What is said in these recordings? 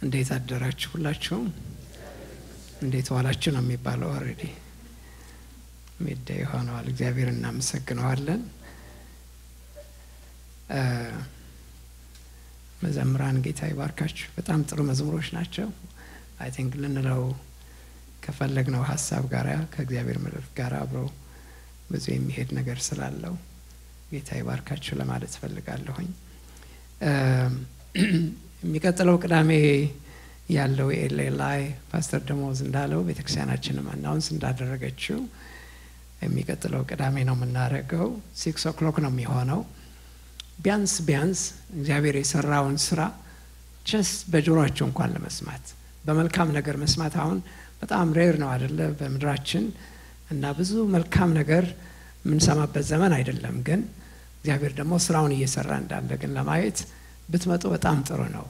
እንዴት አደራችሁ? ሁላችሁም እንዴት ዋላችሁ ነው የሚባለው። ኦልሬዲ ሚደ ሆነዋል። እግዚአብሔር እናመሰግነዋለን። መዘምራን ጌታ ይባርካችሁ። በጣም ጥሩ መዝሙሮች ናቸው። አይ ቲንክ ልንለው ከፈለግነው ሀሳብ ጋር ከእግዚአብሔር ምድር ጋር አብረው ብዙ የሚሄድ ነገር ስላለው ጌታ ይባርካችሁ ለማለት ፈልጋለሁኝ። የሚቀጥለው ቅዳሜ ያለው ኤሌ ላይ ፓስተር ደሞዝ እንዳለው ቤተክርስቲያናችንም አናውንስ እንዳደረገችው የሚቀጥለው ቅዳሜ ነው የምናደርገው። ሲክስ ኦክሎክ ነው የሚሆነው። ቢያንስ ቢያንስ እግዚአብሔር የሰራውን ስራ ቸስ በጆሮአቸው እንኳን ለመስማት በመልካም ነገር መስማት አሁን በጣም ሬር ነው አደለ? በምድራችን እና ብዙ መልካም ነገር የምንሰማበት ዘመን አይደለም። ግን እግዚአብሔር ደግሞ ስራውን እየሰራ እንዳለ ግን ለማየት ብትመጡ በጣም ጥሩ ነው።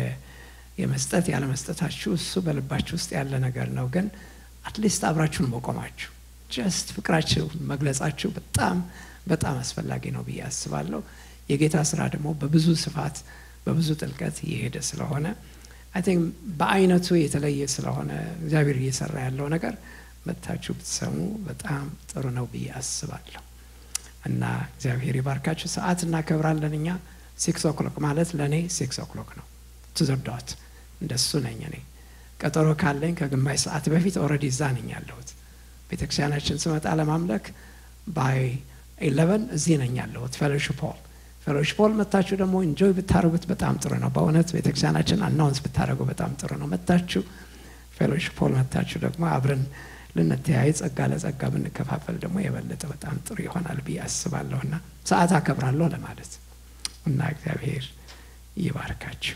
የመስጠት ያለመስጠታችሁ እሱ በልባችሁ ውስጥ ያለ ነገር ነው። ግን አትሊስት አብራችሁን መቆማችሁ ጀስት ፍቅራችሁ መግለጻችሁ በጣም በጣም አስፈላጊ ነው ብዬ አስባለሁ። የጌታ ስራ ደግሞ በብዙ ስፋት በብዙ ጥልቀት እየሄደ ስለሆነ አይ ቲንክ በአይነቱ የተለየ ስለሆነ እግዚአብሔር እየሰራ ያለው ነገር መጥታችሁ ብትሰሙ በጣም ጥሩ ነው ብዬ አስባለሁ። እና እግዚአብሔር ይባርካችሁ። ሰዓት እናከብራለን እኛ ሲክስ ኦክሎክ ማለት ለእኔ ሲክስ ኦክሎክ ነው ትዘርዳት እንደሱ ነኝ እኔ ቀጠሮ ካለኝ ከግማሽ ሰዓት በፊት ኦልሬዲ እዛ ነኝ ያለሁት ቤተክርስቲያናችን ስመጣ ለማምለክ ባይ ኢለቨን እዚህ ነኝ ያለሁት ፌሎሺፕ ሆል ፌሎሺፕ ሆል መታችሁ ደግሞ ኢንጆይ ብታደርጉት በጣም ጥሩ ነው በእውነት ቤተክርስቲያናችን አናውንስ ብታደርጉ በጣም ጥሩ ነው መታችሁ ፌሎሺፕ ሆል መታችሁ ደግሞ አብረን ልንተያይ ጸጋ ለጸጋ ብንከፋፈል ደግሞ የበለጠ በጣም ጥሩ ይሆናል ብዬ አስባለሁ እና ሰዓት አከብራለሁ ለማለት እና እግዚአብሔር ይባርካችሁ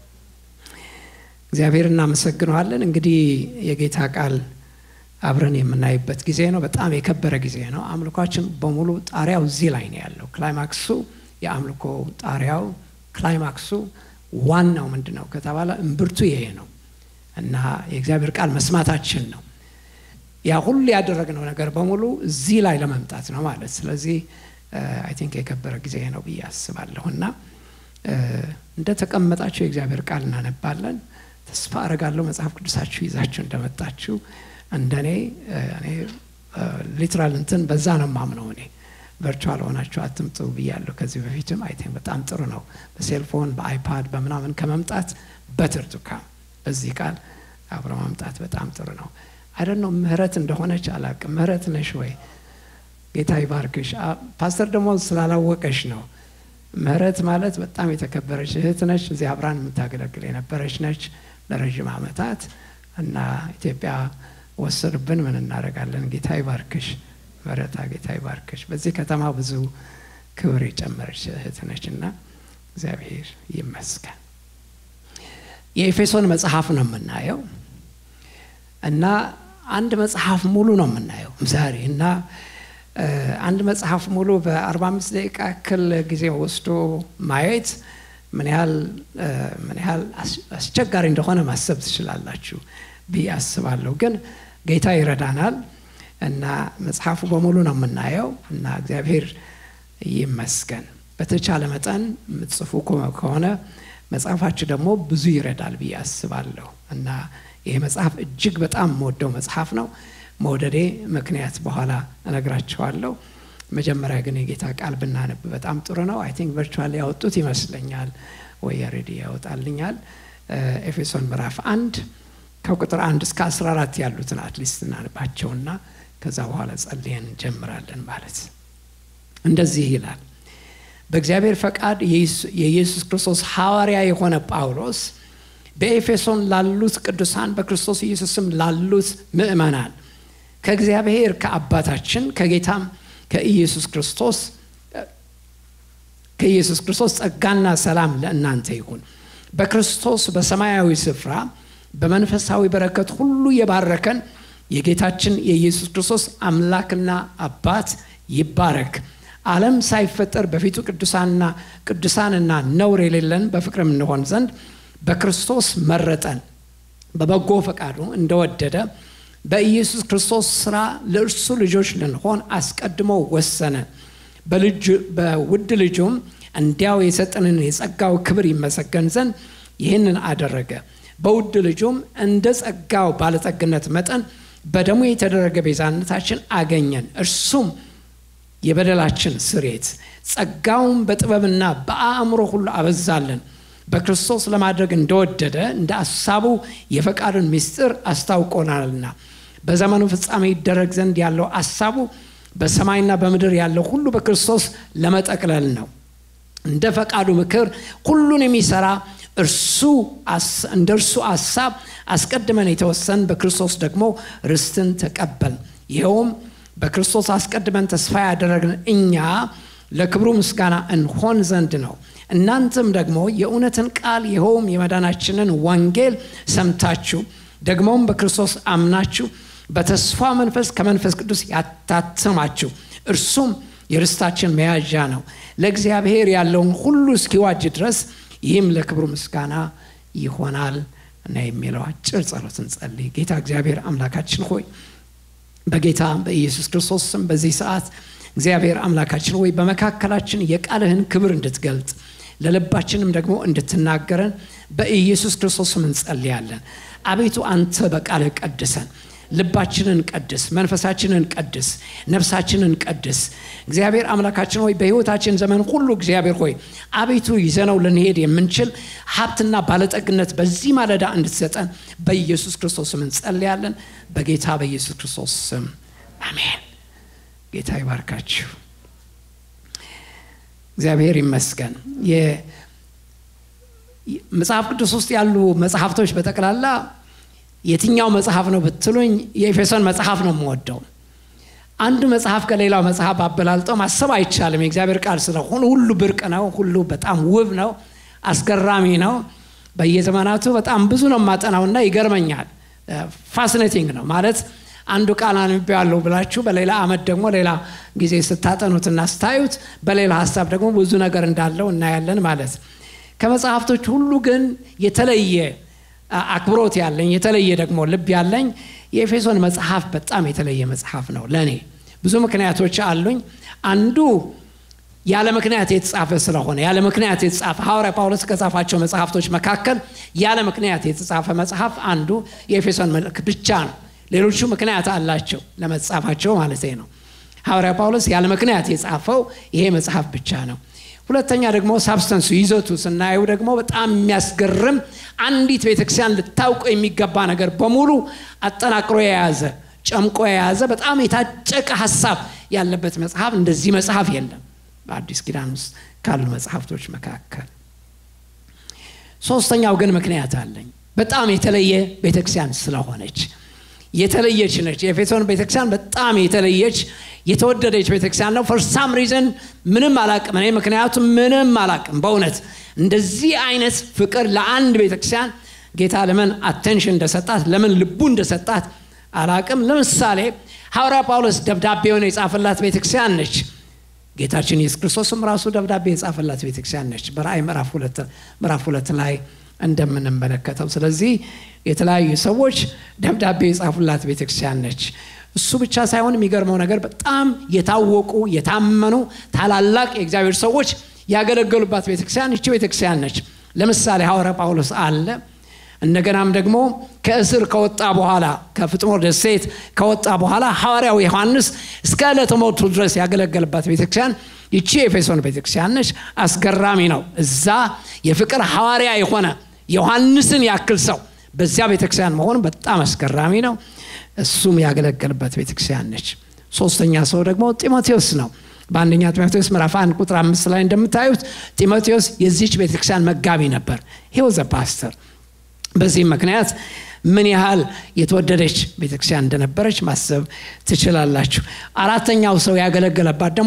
እግዚአብሔር እናመሰግነዋለን እንግዲህ የጌታ ቃል አብረን የምናይበት ጊዜ ነው በጣም የከበረ ጊዜ ነው አምልኳችን በሙሉ ጣሪያው እዚህ ላይ ነው ያለው ክላይማክሱ የአምልኮ ጣሪያው ክላይማክሱ ዋናው ምንድን ነው ከተባለ እምብርቱ ይሄ ነው እና የእግዚአብሔር ቃል መስማታችን ነው ያ ሁሉ ያደረግነው ነገር በሙሉ እዚህ ላይ ለመምጣት ነው ማለት ስለዚህ አይ ቲንክ የከበረ ጊዜ ነው ብዬ አስባለሁ እና እንደ ተቀመጣችሁ የእግዚአብሔር ቃል እናነባለን ተስፋ አረጋለሁ መጽሐፍ ቅዱሳችሁ ይዛችሁ እንደመጣችሁ እንደኔ እኔ ሊትራል እንትን በዛ ነው ማምነው እኔ ቨርቹዋል ሆናችሁ አትምጡ ብያለሁ ከዚህ በፊትም አይ ቲንክ በጣም ጥሩ ነው በሴልፎን በአይፓድ በምናምን ከመምጣት በትርቱካ በዚህ ቃል አብረ ማምጣት በጣም ጥሩ ነው አይደን ነው ምህረት እንደሆነች አላቅም ምህረት ነሽ ወይ ጌታ ይባርክሽ ፓስተር ደግሞ ስላላወቀሽ ነው ምህረት ማለት በጣም የተከበረች እህት ነች እዚህ አብራን የምታገለግል የነበረች ነች ለረዥም አመታት እና ኢትዮጵያ ወሰዱብን ምን እናደረጋለን ጌታ ይባርክሽ መረታ ጌታ ይባርክሽ በዚህ ከተማ ብዙ ክብር የጨመረች እህት ነች እና እግዚአብሔር ይመስገን የኤፌሶን መጽሐፍ ነው የምናየው እና አንድ መጽሐፍ ሙሉ ነው የምናየው ዛሬ እና አንድ መጽሐፍ ሙሉ በ45 ደቂቃ ያክል ጊዜ ወስዶ ማየት ምን ያህል ምን ያህል አስቸጋሪ እንደሆነ ማሰብ ትችላላችሁ ብዬ አስባለሁ ግን ጌታ ይረዳናል እና መጽሐፉ በሙሉ ነው የምናየው እና እግዚአብሔር ይመስገን በተቻለ መጠን የምትጽፉ ከሆነ መጽሐፋችሁ ደግሞ ብዙ ይረዳል ብዬ አስባለሁ እና ይሄ መጽሐፍ እጅግ በጣም መወደው መጽሐፍ ነው መውደዴ ምክንያት በኋላ እነግራቸዋለሁ መጀመሪያ ግን የጌታ ቃል ብናነብ በጣም ጥሩ ነው አይ ቲንክ ቨርቹዋል ያወጡት ይመስለኛል ወይ ሬዲ ያወጣልኛል ኤፌሶን ምዕራፍ አንድ ከቁጥር አንድ እስከ 14 ያሉትን አትሊስት እናንባቸውና ከዛ በኋላ ጸልየን እንጀምራለን ማለት እንደዚህ ይላል በእግዚአብሔር ፈቃድ የኢየሱስ ክርስቶስ ሐዋርያ የሆነ ጳውሎስ በኤፌሶን ላሉት ቅዱሳን በክርስቶስ ኢየሱስም ላሉት ምእመናን ከእግዚአብሔር ከአባታችን ከጌታም ከኢየሱስ ክርስቶስ ከኢየሱስ ክርስቶስ ጸጋና ሰላም ለእናንተ ይሁን በክርስቶስ በሰማያዊ ስፍራ በመንፈሳዊ በረከት ሁሉ የባረከን የጌታችን የኢየሱስ ክርስቶስ አምላክና አባት ይባረክ ዓለም ሳይፈጠር በፊቱ ቅዱሳንና ቅዱሳንና ነውር የሌለን በፍቅርም እንሆን ዘንድ በክርስቶስ መረጠን በበጎ ፈቃዱ እንደወደደ በኢየሱስ ክርስቶስ ስራ ለእርሱ ልጆች ልንሆን አስቀድሞ ወሰነ በውድ ልጁም እንዲያው የሰጠንን የጸጋው ክብር ይመሰገን ዘንድ ይህንን አደረገ በውድ ልጁም እንደ ጸጋው ባለጠግነት መጠን በደሙ የተደረገ ቤዛነታችን አገኘን እርሱም የበደላችን ስሬት ጸጋውን በጥበብና በአእምሮ ሁሉ አበዛለን በክርስቶስ ለማድረግ እንደወደደ እንደ አሳቡ የፈቃዱን ምስጢር አስታውቆናልና በዘመኑ ፍጻሜ ይደረግ ዘንድ ያለው አሳቡ በሰማይና በምድር ያለው ሁሉ በክርስቶስ ለመጠቅለል ነው እንደ ፈቃዱ ምክር ሁሉን የሚሰራ እርሱ እንደ እርሱ አሳብ አስቀድመን የተወሰን በክርስቶስ ደግሞ ርስትን ተቀበል ይኸውም በክርስቶስ አስቀድመን ተስፋ ያደረግን እኛ ለክብሩ ምስጋና እንሆን ዘንድ ነው እናንተም ደግሞ የእውነትን ቃል ይኸውም የመዳናችንን ወንጌል ሰምታችሁ ደግሞም በክርስቶስ አምናችሁ በተስፋ መንፈስ ከመንፈስ ቅዱስ ያታትማችሁ እርሱም የርስታችን መያዣ ነው ለእግዚአብሔር ያለውን ሁሉ እስኪዋጅ ድረስ ይህም ለክብሩ ምስጋና ይሆናል እና የሚለው አጭር ጸሎት እንጸልይ ጌታ እግዚአብሔር አምላካችን ሆይ በጌታ በኢየሱስ ክርስቶስ ስም በዚህ ሰዓት እግዚአብሔር አምላካችን ሆይ በመካከላችን የቃልህን ክብር እንድትገልጥ ለልባችንም ደግሞ እንድትናገረን በኢየሱስ ክርስቶስም እንጸልያለን አቤቱ አንተ በቃልህ ቀድሰን ልባችንን ቀድስ መንፈሳችንን ቀድስ ነፍሳችንን ቀድስ እግዚአብሔር አምላካችን ሆይ በህይወታችን ዘመን ሁሉ እግዚአብሔር ሆይ አቤቱ ይዘነው ልንሄድ የምንችል ሀብትና ባለጠግነት በዚህ ማለዳ እንድትሰጠን በኢየሱስ ክርስቶስ ስም እንጸልያለን በጌታ በኢየሱስ ክርስቶስ ስም አሜን ጌታ ይባርካችሁ እግዚአብሔር ይመስገን መጽሐፍ ቅዱስ ውስጥ ያሉ መጽሐፍቶች በጠቅላላ የትኛው መጽሐፍ ነው ብትሉኝ የኤፌሶን መጽሐፍ ነው የምወደው አንዱ መጽሐፍ ከሌላው መጽሐፍ አበላልጠው ማሰብ አይቻልም የእግዚአብሔር ቃል ስለሆነ ሁሉ ብርቅ ነው ሁሉ በጣም ውብ ነው አስገራሚ ነው በየዘመናቱ በጣም ብዙ ነው ማጠናውና ይገርመኛል ፋሲኔቲንግ ነው ማለት አንዱ ቃል አንብቤዋለሁ ብላችሁ በሌላ አመት ደግሞ ሌላ ጊዜ ስታጠኑትና ስታዩት በሌላ ሀሳብ ደግሞ ብዙ ነገር እንዳለው እናያለን ማለት ከመጽሐፍቶች ሁሉ ግን የተለየ አክብሮት ያለኝ የተለየ ደግሞ ልብ ያለኝ የኤፌሶን መጽሐፍ በጣም የተለየ መጽሐፍ ነው ለእኔ ብዙ ምክንያቶች አሉኝ አንዱ ያለ ምክንያት የተጻፈ ስለሆነ ያለ ምክንያት የተጻፈ ሐዋርያ ጳውሎስ ከጻፋቸው መጽሐፍቶች መካከል ያለ ምክንያት የተጻፈ መጽሐፍ አንዱ የኤፌሶን መልክ ብቻ ነው ሌሎቹ ምክንያት አላቸው ለመጻፋቸው ማለት ነው ሐዋርያ ጳውሎስ ያለ ምክንያት የጻፈው ይሄ መጽሐፍ ብቻ ነው ሁለተኛ ደግሞ ሳብስተንሱ ይዘቱ ስናየው ደግሞ በጣም የሚያስገርም አንዲት ቤተክርስቲያን ልታውቀው የሚገባ ነገር በሙሉ አጠናቅሮ የያዘ ጨምቆ የያዘ በጣም የታጨቀ ሀሳብ ያለበት መጽሐፍ እንደዚህ መጽሐፍ የለም በአዲስ ኪዳን ውስጥ ካሉ መጽሐፍቶች መካከል ሶስተኛው ግን ምክንያት አለኝ በጣም የተለየ ቤተክርስቲያን ስለሆነች የተለየች ነች የኤፌሶን ቤተክርስቲያን በጣም የተለየች የተወደደች ቤተክርስቲያን ነው ፈርሳም ሪዝን ምንም አላቅም እኔ ምክንያቱም ምንም አላቅም በእውነት እንደዚህ አይነት ፍቅር ለአንድ ቤተክርስቲያን ጌታ ለምን አቴንሽን እንደሰጣት ለምን ልቡ እንደሰጣት አላቅም ለምሳሌ ሐዋርያ ጳውሎስ ደብዳቤውን የጻፈላት ቤተክርስቲያን ነች ጌታችን ኢየሱስ ክርስቶስም ራሱ ደብዳቤ የጻፈላት ቤተክርስቲያን ነች በራእይ ምዕራፍ ሁለት ላይ እንደምንመለከተው ስለዚህ የተለያዩ ሰዎች ደብዳቤ የጻፉላት ቤተክርስቲያን ነች እሱ ብቻ ሳይሆን የሚገርመው ነገር በጣም የታወቁ የታመኑ ታላላቅ የእግዚአብሔር ሰዎች ያገለገሉባት ቤተክርስቲያን እቺ ቤተክርስቲያን ነች ለምሳሌ ሐዋርያ ጳውሎስ አለ እንደገናም ደግሞ ከእስር ከወጣ በኋላ ከፍጥሞ ደሴት ከወጣ በኋላ ሐዋርያው ዮሐንስ እስከ ዕለተ ሞቱ ድረስ ያገለገለባት ቤተክርስቲያን ይቺ ኤፌሶን ቤተክርስቲያን ነች አስገራሚ ነው እዛ የፍቅር ሐዋርያ የሆነ ዮሐንስን ያክል ሰው በዚያ ቤተክርስቲያን መሆን በጣም አስገራሚ ነው እሱም ያገለገልበት ቤተክርስቲያን ነች ሶስተኛ ሰው ደግሞ ጢሞቴዎስ ነው በአንደኛ ጢሞቴዎስ ምዕራፍ አንድ ቁጥር አምስት ላይ እንደምታዩት ጢሞቴዎስ የዚች ቤተክርስቲያን መጋቢ ነበር ሂወዘ ፓስተር በዚህም ምክንያት ምን ያህል የተወደደች ቤተክርስቲያን እንደነበረች ማሰብ ትችላላችሁ አራተኛው ሰው ያገለገለባት ደግሞ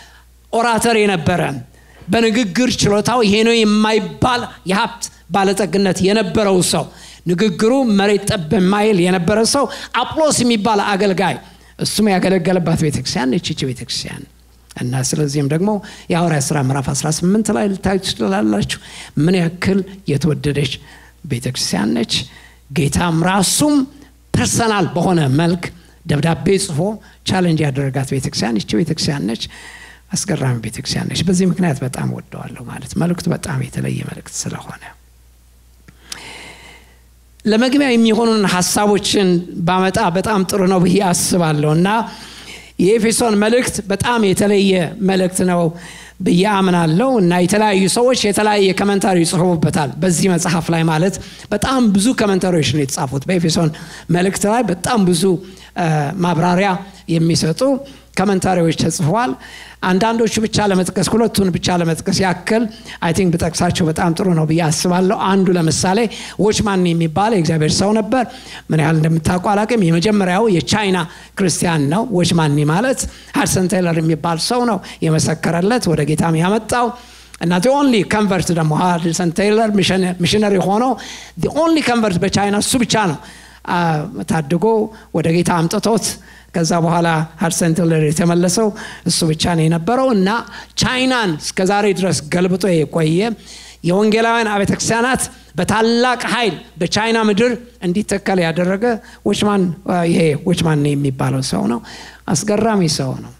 ኦራተር የነበረ በንግግር ችሎታው ይሄ ነው የማይባል የሀብት ባለጠግነት የነበረው ሰው ንግግሩ መሬት ጠብ የማይል የነበረ ሰው አጵሎስ የሚባል አገልጋይ እሱም ያገለገለባት ቤተክርስቲያን እችች ቤተክርስቲያን እና ስለዚህም ደግሞ የሐዋርያ ስራ ምዕራፍ 18 ላይ ልታዩ ትችላላችሁ ምን ያክል የተወደደች ቤተክርስቲያን ነች ጌታም ራሱም ፐርሰናል በሆነ መልክ ደብዳቤ ጽፎ ቻለንጅ ያደረጋት ቤተክርስቲያን ይቺ ቤተክርስቲያን ነች አስገራሚ ቤተክርስቲያን ነች በዚህ ምክንያት በጣም ወደዋለሁ ማለት መልእክቱ በጣም የተለየ መልእክት ስለሆነ ለመግቢያ የሚሆኑን ሀሳቦችን ባመጣ በጣም ጥሩ ነው ብዬ አስባለሁ እና የኤፌሶን መልእክት በጣም የተለየ መልእክት ነው ብዬ አምናለሁ እና የተለያዩ ሰዎች የተለያየ ከመንታሪ ይጽፉበታል በዚህ መጽሐፍ ላይ ማለት በጣም ብዙ ከመንታሪዎች ነው የተጻፉት በኤፌሶን መልእክት ላይ በጣም ብዙ ማብራሪያ የሚሰጡ ከመንታሪዎች ተጽፈዋል አንዳንዶቹ ብቻ ለመጥቀስ ሁለቱን ብቻ ለመጥቀስ ያክል አይ ቲንክ ብጠቅሳቸው በጣም ጥሩ ነው ብዬ አስባለሁ አንዱ ለምሳሌ ዎችማን የሚባል የእግዚአብሔር ሰው ነበር ምን ያህል እንደምታውቁ አላቅም የመጀመሪያው የቻይና ክርስቲያን ነው ዎችማኒ ማለት ሃድሰን ቴይለር የሚባል ሰው ነው የመሰከረለት ወደ ጌታም ያመጣው እና ኦንሊ ከንቨርት ደግሞ ሃድሰን ቴይለር ሚሽነሪ ሆኖ ኦንሊ ከንቨርት በቻይና እሱ ብቻ ነው ታድጎ ወደ ጌታ አምጥቶት ከዛ በኋላ ሀድሰን ቴይለር የተመለሰው እሱ ብቻ ነው የነበረው እና ቻይናን እስከ ዛሬ ድረስ ገልብጦ የቆየ የወንጌላውያን አብያተ ክርስቲያናት በታላቅ ኃይል በቻይና ምድር እንዲተከል ያደረገ ዎችማን ይሄ ዎችማን የሚባለው ሰው ነው አስገራሚ ሰው ነው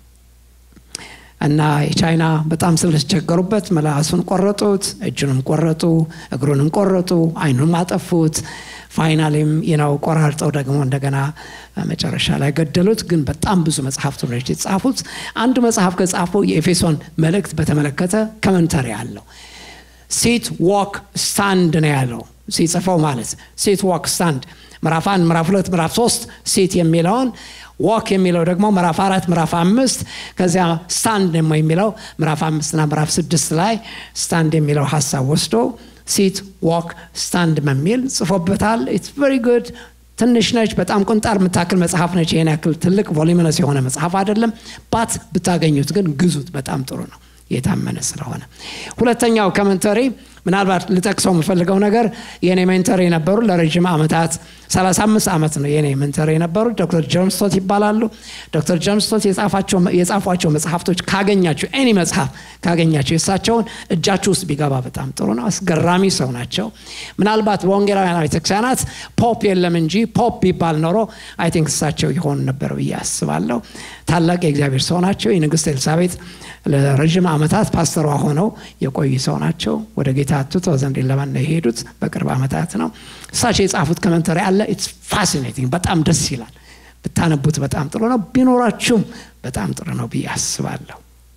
እና የቻይና በጣም ስለተቸገሩበት መላሱን ቆረጡት እጁንም ቆረጡ እግሩንም ቆረጡ አይኑንም አጠፉት ፋይናሊም ነው ቆራርጠው ደግሞ እንደገና መጨረሻ ላይ ገደሉት ግን በጣም ብዙ መጽሐፍት ነች የተጻፉት አንድ መጽሐፍ ከጻፈው የኤፌሶን መልእክት በተመለከተ ከመንተሪ አለው ሴት ዋክ ስታንድ ነው ያለው ሲጽፈው ማለት ሴት ዋክ ስታንድ ምዕራፍ አንድ ምዕራፍ ሁለት ምዕራፍ ሶስት ሴት የሚለውን ዋክ የሚለው ደግሞ ምዕራፍ አራት ምዕራፍ አምስት ከዚያ ስታንድ ደግሞ የሚለው ምዕራፍ አምስትና ምዕራፍ ስድስት ላይ ስታንድ የሚለው ሀሳብ ወስዶ ሲት ዋክ ስታንድ በሚል ጽፎበታል ኢትስ ቨሪ ጉድ ትንሽ ነች በጣም ቁንጣር የምታክል መጽሐፍ ነች ይህን ያክል ትልቅ ቮሊሚነስ የሆነ መጽሐፍ አይደለም ባት ብታገኙት ግን ግዙት በጣም ጥሩ ነው የታመነ ስለሆነ ሁለተኛው ከመንተሪ ምናልባት ልጠቅሰው የምፈልገው ነገር የኔ ሜንተር የነበሩ ለረዥም ዓመታት 35 ዓመት ነው የኔ ሜንተር የነበሩ ዶክተር ጆንስቶት ይባላሉ ዶክተር ጆንስቶት የጻፏቸው መጽሐፍቶች ካገኛችሁ ኤኒ መጽሐፍ ካገኛችሁ የእሳቸውን እጃችሁ ውስጥ ቢገባ በጣም ጥሩ ነው አስገራሚ ሰው ናቸው ምናልባት በወንጌላውያን ቤተክርስቲያናት ፖፕ የለም እንጂ ፖፕ ቢባል ኖሮ አይ ቲንክ እሳቸው ይሆኑ ነበር ብዬ አስባለሁ ታላቅ የእግዚአብሔር ሰው ናቸው የንግስት ኤልሳቤጥ ለረዥም ዓመታት ፓስተሯ ሆነው የቆዩ ሰው ናቸው ወደ ጌታ ትቶ ዘንድ ለማን ነው የሄዱት በቅርብ ዓመታት ነው እሳቸው የጻፉት ከመንተሪ አለ ኢትስ ፋሲኔቲንግ በጣም ደስ ይላል ብታነቡት በጣም ጥሩ ነው ቢኖራችሁም በጣም ጥሩ ነው ብዬ አስባለሁ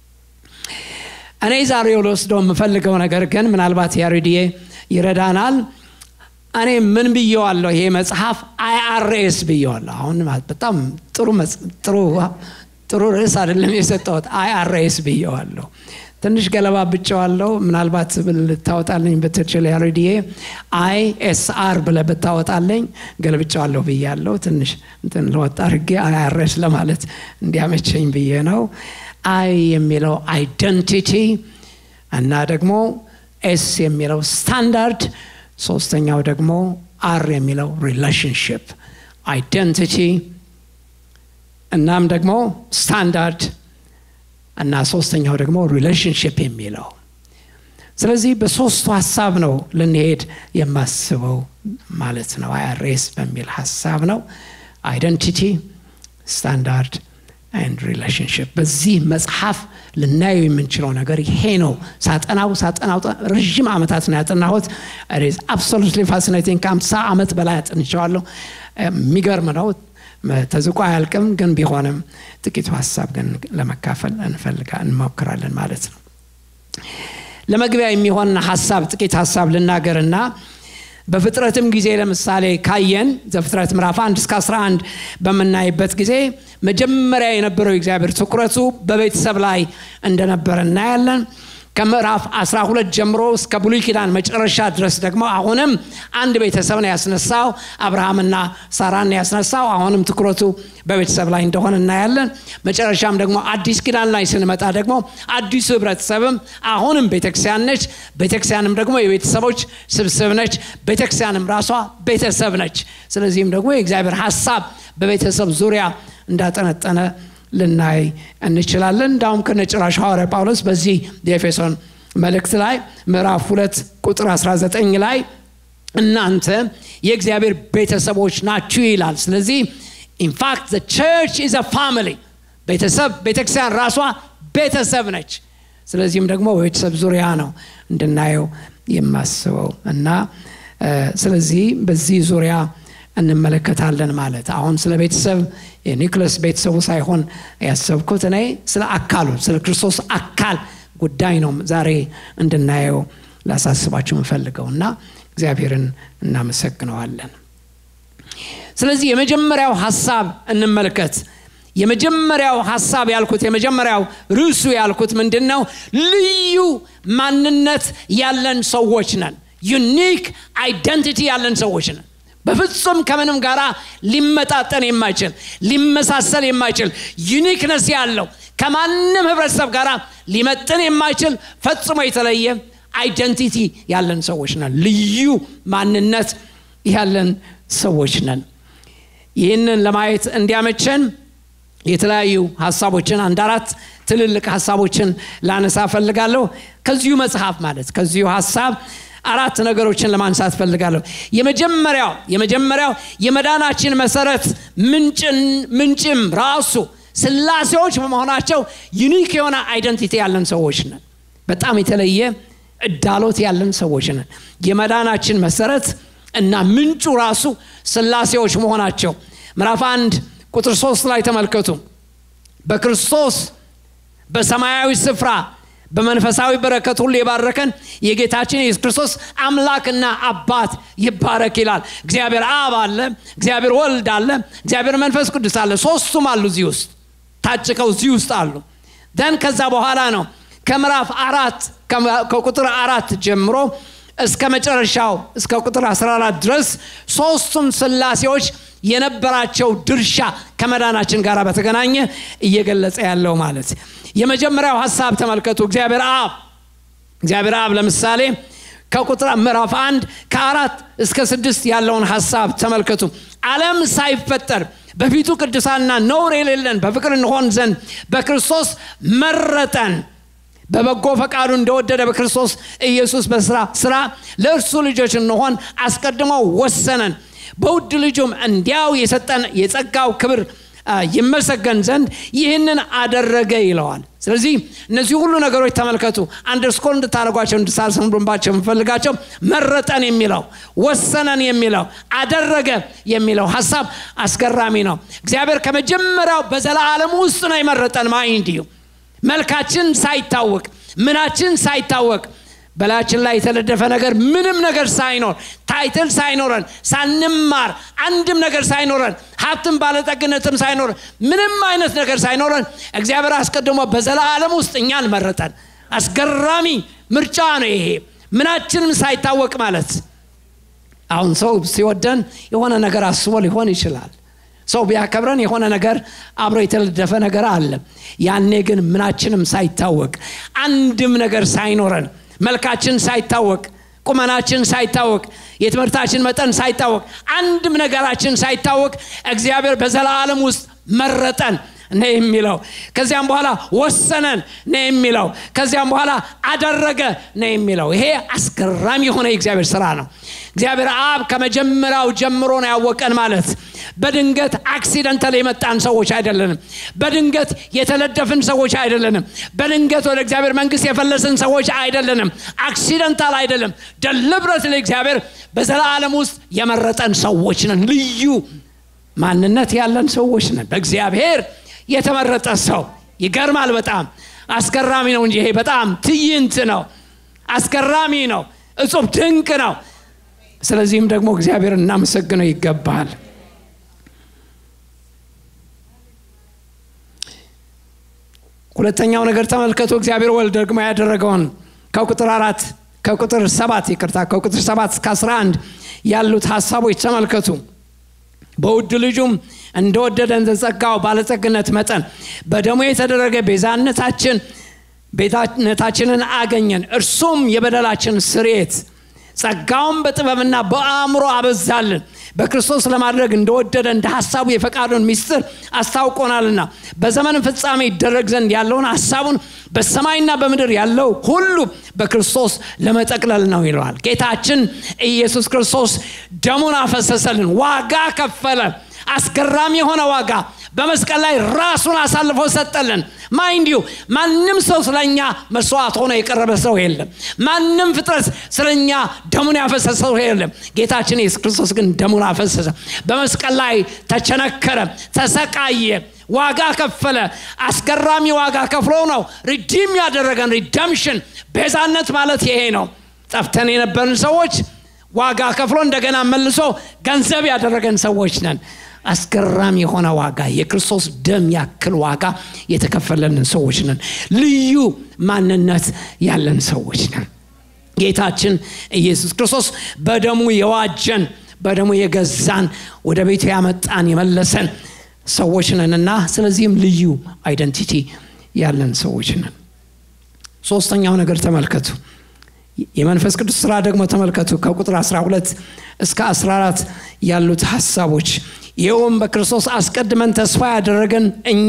እኔ ዛሬው ልወስደው የምፈልገው ነገር ግን ምናልባት ያሬድዬ ይረዳናል እኔ ምን ብየዋለሁ ይሄ መጽሐፍ አይአርኤስ ብየዋለሁ አሁን በጣም ጥሩ ጥሩ ጥሩ ርዕስ አይደለም የሰጠሁት አይአርኤስ ብየዋለሁ ትንሽ ገለባ ብጨዋለሁ ምናልባት ልታወጣልኝ ብትችል ያሬድዬ አይ ኤስአር ብለ ብታወጣለኝ ገልብጨዋለሁ ብያለሁ ትንሽ እንትን ለወጣ አድርጌ አይአርኤስ ለማለት እንዲያመቸኝ ብዬ ነው አይ የሚለው አይደንቲቲ እና ደግሞ ኤስ የሚለው ስታንዳርድ ሶስተኛው ደግሞ አር የሚለው ሪሌሽንሽፕ አይደንቲቲ እናም ደግሞ ስታንዳርድ እና ሶስተኛው ደግሞ ሪሌሽንሽፕ የሚለው ስለዚህ በሶስቱ ሀሳብ ነው ልንሄድ የማስበው ማለት ነው አይአርኤስ በሚል ሀሳብ ነው አይደንቲቲ ስታንዳርድ ኤንድ ሪሌሽንሽፕ በዚህ መጽሐፍ ልናየው የምንችለው ነገር ይሄ ነው ሳጠናው ሳጠናው ረዥም ዓመታት ነው ያጠናሁት አብሶሉትሊ ፋሲኔቲንግ ከአምሳ ዓመት በላይ አጥንቸዋለሁ የሚገርም ነው ተዝቆ አያልቅም ግን ቢሆንም ጥቂቱ ሀሳብ ግን ለመካፈል እንፈልጋ እንሞክራለን ማለት ነው ለመግቢያ የሚሆን ሀሳብ ጥቂት ሀሳብ ልናገርና በፍጥረትም ጊዜ ለምሳሌ ካየን ዘፍጥረት ምዕራፍ 1 እስከ 11 በምናይበት ጊዜ መጀመሪያ የነበረው እግዚአብሔር ትኩረቱ በቤተሰብ ላይ እንደነበረ እናያለን ከምዕራፍ 12 ጀምሮ እስከ ብሉይ ኪዳን መጨረሻ ድረስ ደግሞ አሁንም አንድ ቤተሰብ ነው ያስነሳው አብርሃምና ሳራን ያስነሳው አሁንም ትኩረቱ በቤተሰብ ላይ እንደሆነ እናያለን መጨረሻም ደግሞ አዲስ ኪዳን ላይ ስንመጣ ደግሞ አዲሱ ህብረተሰብም አሁንም ቤተክርስቲያን ነች ቤተክርስቲያንም ደግሞ የቤተሰቦች ስብስብ ነች ቤተክርስቲያንም ራሷ ቤተሰብ ነች ስለዚህም ደግሞ የእግዚአብሔር ሀሳብ በቤተሰብ ዙሪያ እንዳጠነጠነ ልናይ እንችላለን እንዳውም ከነጭራሽ ሐዋርያ ጳውሎስ በዚህ የኤፌሶን መልእክት ላይ ምዕራፍ ሁለት ቁጥር 19 ላይ እናንተ የእግዚአብሔር ቤተሰቦች ናችሁ ይላል ስለዚህ ኢንፋክት ዘ ቸርች ኢዝ ፋሚሊ ቤተሰብ ቤተክርስቲያን ራሷ ቤተሰብ ነች ስለዚህም ደግሞ በቤተሰብ ዙሪያ ነው እንድናየው የማስበው እና ስለዚህ በዚህ ዙሪያ እንመለከታለን ማለት አሁን ስለ ቤተሰብ የኒክለስ ቤተሰቡ ሳይሆን ያሰብኩት እኔ ስለ አካሉ ስለ ክርስቶስ አካል ጉዳይ ነው ዛሬ እንድናየው ላሳስባችሁ የምፈልገው እና እግዚአብሔርን እናመሰግነዋለን ስለዚህ የመጀመሪያው ሀሳብ እንመልከት የመጀመሪያው ሀሳብ ያልኩት የመጀመሪያው ርዕሱ ያልኩት ምንድን ነው ልዩ ማንነት ያለን ሰዎች ነን ዩኒክ አይደንቲቲ ያለን ሰዎች ነን በፍጹም ከምንም ጋር ሊመጣጠን የማይችል ሊመሳሰል የማይችል ዩኒክነስ ያለው ከማንም ህብረተሰብ ጋር ሊመጥን የማይችል ፈጽሞ የተለየ አይደንቲቲ ያለን ሰዎች ነን ልዩ ማንነት ያለን ሰዎች ነን ይህንን ለማየት እንዲያመቸን የተለያዩ ሀሳቦችን አንድ አራት ትልልቅ ሀሳቦችን ላነሳ ፈልጋለሁ ከዚሁ መጽሐፍ ማለት ከዚሁ ሀሳብ አራት ነገሮችን ለማንሳት ፈልጋለሁ የመጀመሪያው የመጀመሪያው የመዳናችን መሰረት ምንጭም ራሱ ስላሴዎች በመሆናቸው ዩኒክ የሆነ አይደንቲቲ ያለን ሰዎች ነን በጣም የተለየ እዳሎት ያለን ሰዎች ነን የመዳናችን መሰረት እና ምንጩ ራሱ ስላሴዎች መሆናቸው ምዕራፍ አንድ ቁጥር ሶስት ላይ ተመልከቱ በክርስቶስ በሰማያዊ ስፍራ በመንፈሳዊ በረከት ሁሉ የባረከን የጌታችን የኢየሱስ ክርስቶስ አምላክና አባት ይባረክ ይላል እግዚአብሔር አብ አለ እግዚአብሔር ወልድ አለ እግዚአብሔር መንፈስ ቅዱስ አለ ሶስቱም አሉ እዚህ ውስጥ ታጭቀው እዚህ ውስጥ አሉ ደን ከዛ በኋላ ነው ከምዕራፍ አራት ከቁጥር አራት ጀምሮ እስከ መጨረሻው እስከ ቁጥር 14 ድረስ ሶስቱም ስላሴዎች የነበራቸው ድርሻ ከመዳናችን ጋር በተገናኘ እየገለጸ ያለው ማለት የመጀመሪያው ሀሳብ ተመልከቱ እግዚአብሔር አብ እግዚአብሔር አብ ለምሳሌ ከቁጥር ምዕራፍ አንድ ከአራት እስከ ስድስት ያለውን ሀሳብ ተመልከቱ ዓለም ሳይፈጠር በፊቱ ቅዱሳና ነውር የሌለን በፍቅር እንሆን ዘንድ በክርስቶስ መረጠን በበጎ ፈቃዱ እንደወደደ በክርስቶስ ኢየሱስ በስራ ስራ ለእርሱ ልጆች እንሆን አስቀድሞ ወሰነን በውድ ልጁም እንዲያው የሰጠን የጸጋው ክብር ይመሰገን ዘንድ ይህንን አደረገ ይለዋል ስለዚህ እነዚህ ሁሉ ነገሮች ተመልከቱ አንደርስኮር እንድታደርጓቸው እንድታሰምሩባቸው የምፈልጋቸው መረጠን የሚለው ወሰነን የሚለው አደረገ የሚለው ሀሳብ አስገራሚ ነው እግዚአብሔር ከመጀመሪያው በዘላለም ውስጥ ነው የመረጠን ማይንዲዩ መልካችን ሳይታወቅ ምናችን ሳይታወቅ በላችን ላይ የተለደፈ ነገር ምንም ነገር ሳይኖር ታይትል ሳይኖረን ሳንማር አንድም ነገር ሳይኖረን ሀብትም ባለጠግነትም ሳይኖረን ምንም አይነት ነገር ሳይኖረን እግዚአብሔር አስቀድሞ በዘላለም ውስጥ እኛን መረጠን አስገራሚ ምርጫ ነው ይሄ ምናችንም ሳይታወቅ ማለት አሁን ሰው ሲወደን የሆነ ነገር አስቦ ሊሆን ይችላል ሰው ቢያከብረን የሆነ ነገር አብሮ የተለደፈ ነገር አለ ያኔ ግን ምናችንም ሳይታወቅ አንድም ነገር ሳይኖረን መልካችን ሳይታወቅ ቁመናችን ሳይታወቅ የትምህርታችን መጠን ሳይታወቅ አንድም ነገራችን ሳይታወቅ እግዚአብሔር በዘላለም ውስጥ መረጠን ነው የሚለው ከዚያም በኋላ ወሰነን ነው የሚለው ከዚያም በኋላ አደረገ ነው የሚለው ይሄ አስገራሚ የሆነ የእግዚአብሔር ስራ ነው እግዚአብሔር አብ ከመጀመሪያው ጀምሮ ነው ያወቀን ማለት በድንገት አክሲደንታል የመጣን ሰዎች አይደለንም በድንገት የተለደፍን ሰዎች አይደለንም በድንገት ወደ እግዚአብሔር መንግስት የፈለስን ሰዎች አይደለንም አክሲደንታል አይደለም ደልብረት ለእግዚአብሔር በዘላለም ውስጥ የመረጠን ሰዎች ነን ልዩ ማንነት ያለን ሰዎች ነን በእግዚአብሔር የተመረጠ ሰው ይገርማል በጣም አስገራሚ ነው እንጂ ይሄ በጣም ትይንት ነው አስገራሚ ነው እጹብ ድንቅ ነው ስለዚህም ደግሞ እግዚአብሔር እናመሰግነው ይገባል ሁለተኛው ነገር ተመልከቱ እግዚአብሔር ወልድ ደግሞ ያደረገውን ከቁጥር አራት ከቁጥር ሰባት ይቅርታ ከቁጥር ሰባት እስከ 11 ያሉት ሀሳቦች ተመልከቱ በውድ ልጁም እንደወደደ እንደ ጸጋው ባለጸግነት መጠን በደሞ የተደረገ ቤዛነታችን ቤዛነታችንን አገኘን እርሱም የበደላችን ስሬት ጸጋውን በጥበብና በአእምሮ አበዛልን በክርስቶስ ለማድረግ እንደወደደ እንደ ሀሳቡ የፈቃዱን ሚስጥር አስታውቆናልና በዘመን ፍጻሜ ይደረግ ዘንድ ያለውን ሀሳቡን በሰማይና በምድር ያለው ሁሉ በክርስቶስ ለመጠቅለል ነው ይለዋል ጌታችን ኢየሱስ ክርስቶስ ደሙን አፈሰሰልን ዋጋ ከፈለ አስገራሚ የሆነ ዋጋ በመስቀል ላይ ራሱን አሳልፎ ሰጠልን ማይንድ ዩ ማንም ሰው ስለኛ መስዋዕት ሆኖ የቀረበ ሰው የለም ማንም ፍጥረት ስለኛ ደሙን ያፈሰሰ ሰው የለም ጌታችን ኢየሱስ ክርስቶስ ግን ደሙን አፈሰሰ በመስቀል ላይ ተቸነከረ ተሰቃየ ዋጋ ከፈለ አስገራሚ ዋጋ ከፍሎ ነው ሪዲም ያደረገን ሪደምሽን ቤዛነት ማለት ይሄ ነው ጠፍተን የነበርን ሰዎች ዋጋ ከፍሎ እንደገና መልሶ ገንዘብ ያደረገን ሰዎች ነን አስገራሚ የሆነ ዋጋ የክርስቶስ ደም ያክል ዋጋ የተከፈለልን ሰዎች ነን ልዩ ማንነት ያለን ሰዎች ነን ጌታችን ኢየሱስ ክርስቶስ በደሙ የዋጀን በደሙ የገዛን ወደ ቤቱ ያመጣን የመለሰን ሰዎች ነንና ስለዚህም ልዩ አይደንቲቲ ያለን ሰዎች ነን ሶስተኛው ነገር ተመልከቱ የመንፈስ ቅዱስ ስራ ደግሞ ተመልከቱ ከቁጥር 12 እስከ 14 ያሉት ሀሳቦች ይኸውም በክርስቶስ አስቀድመን ተስፋ ያደረገን እኛ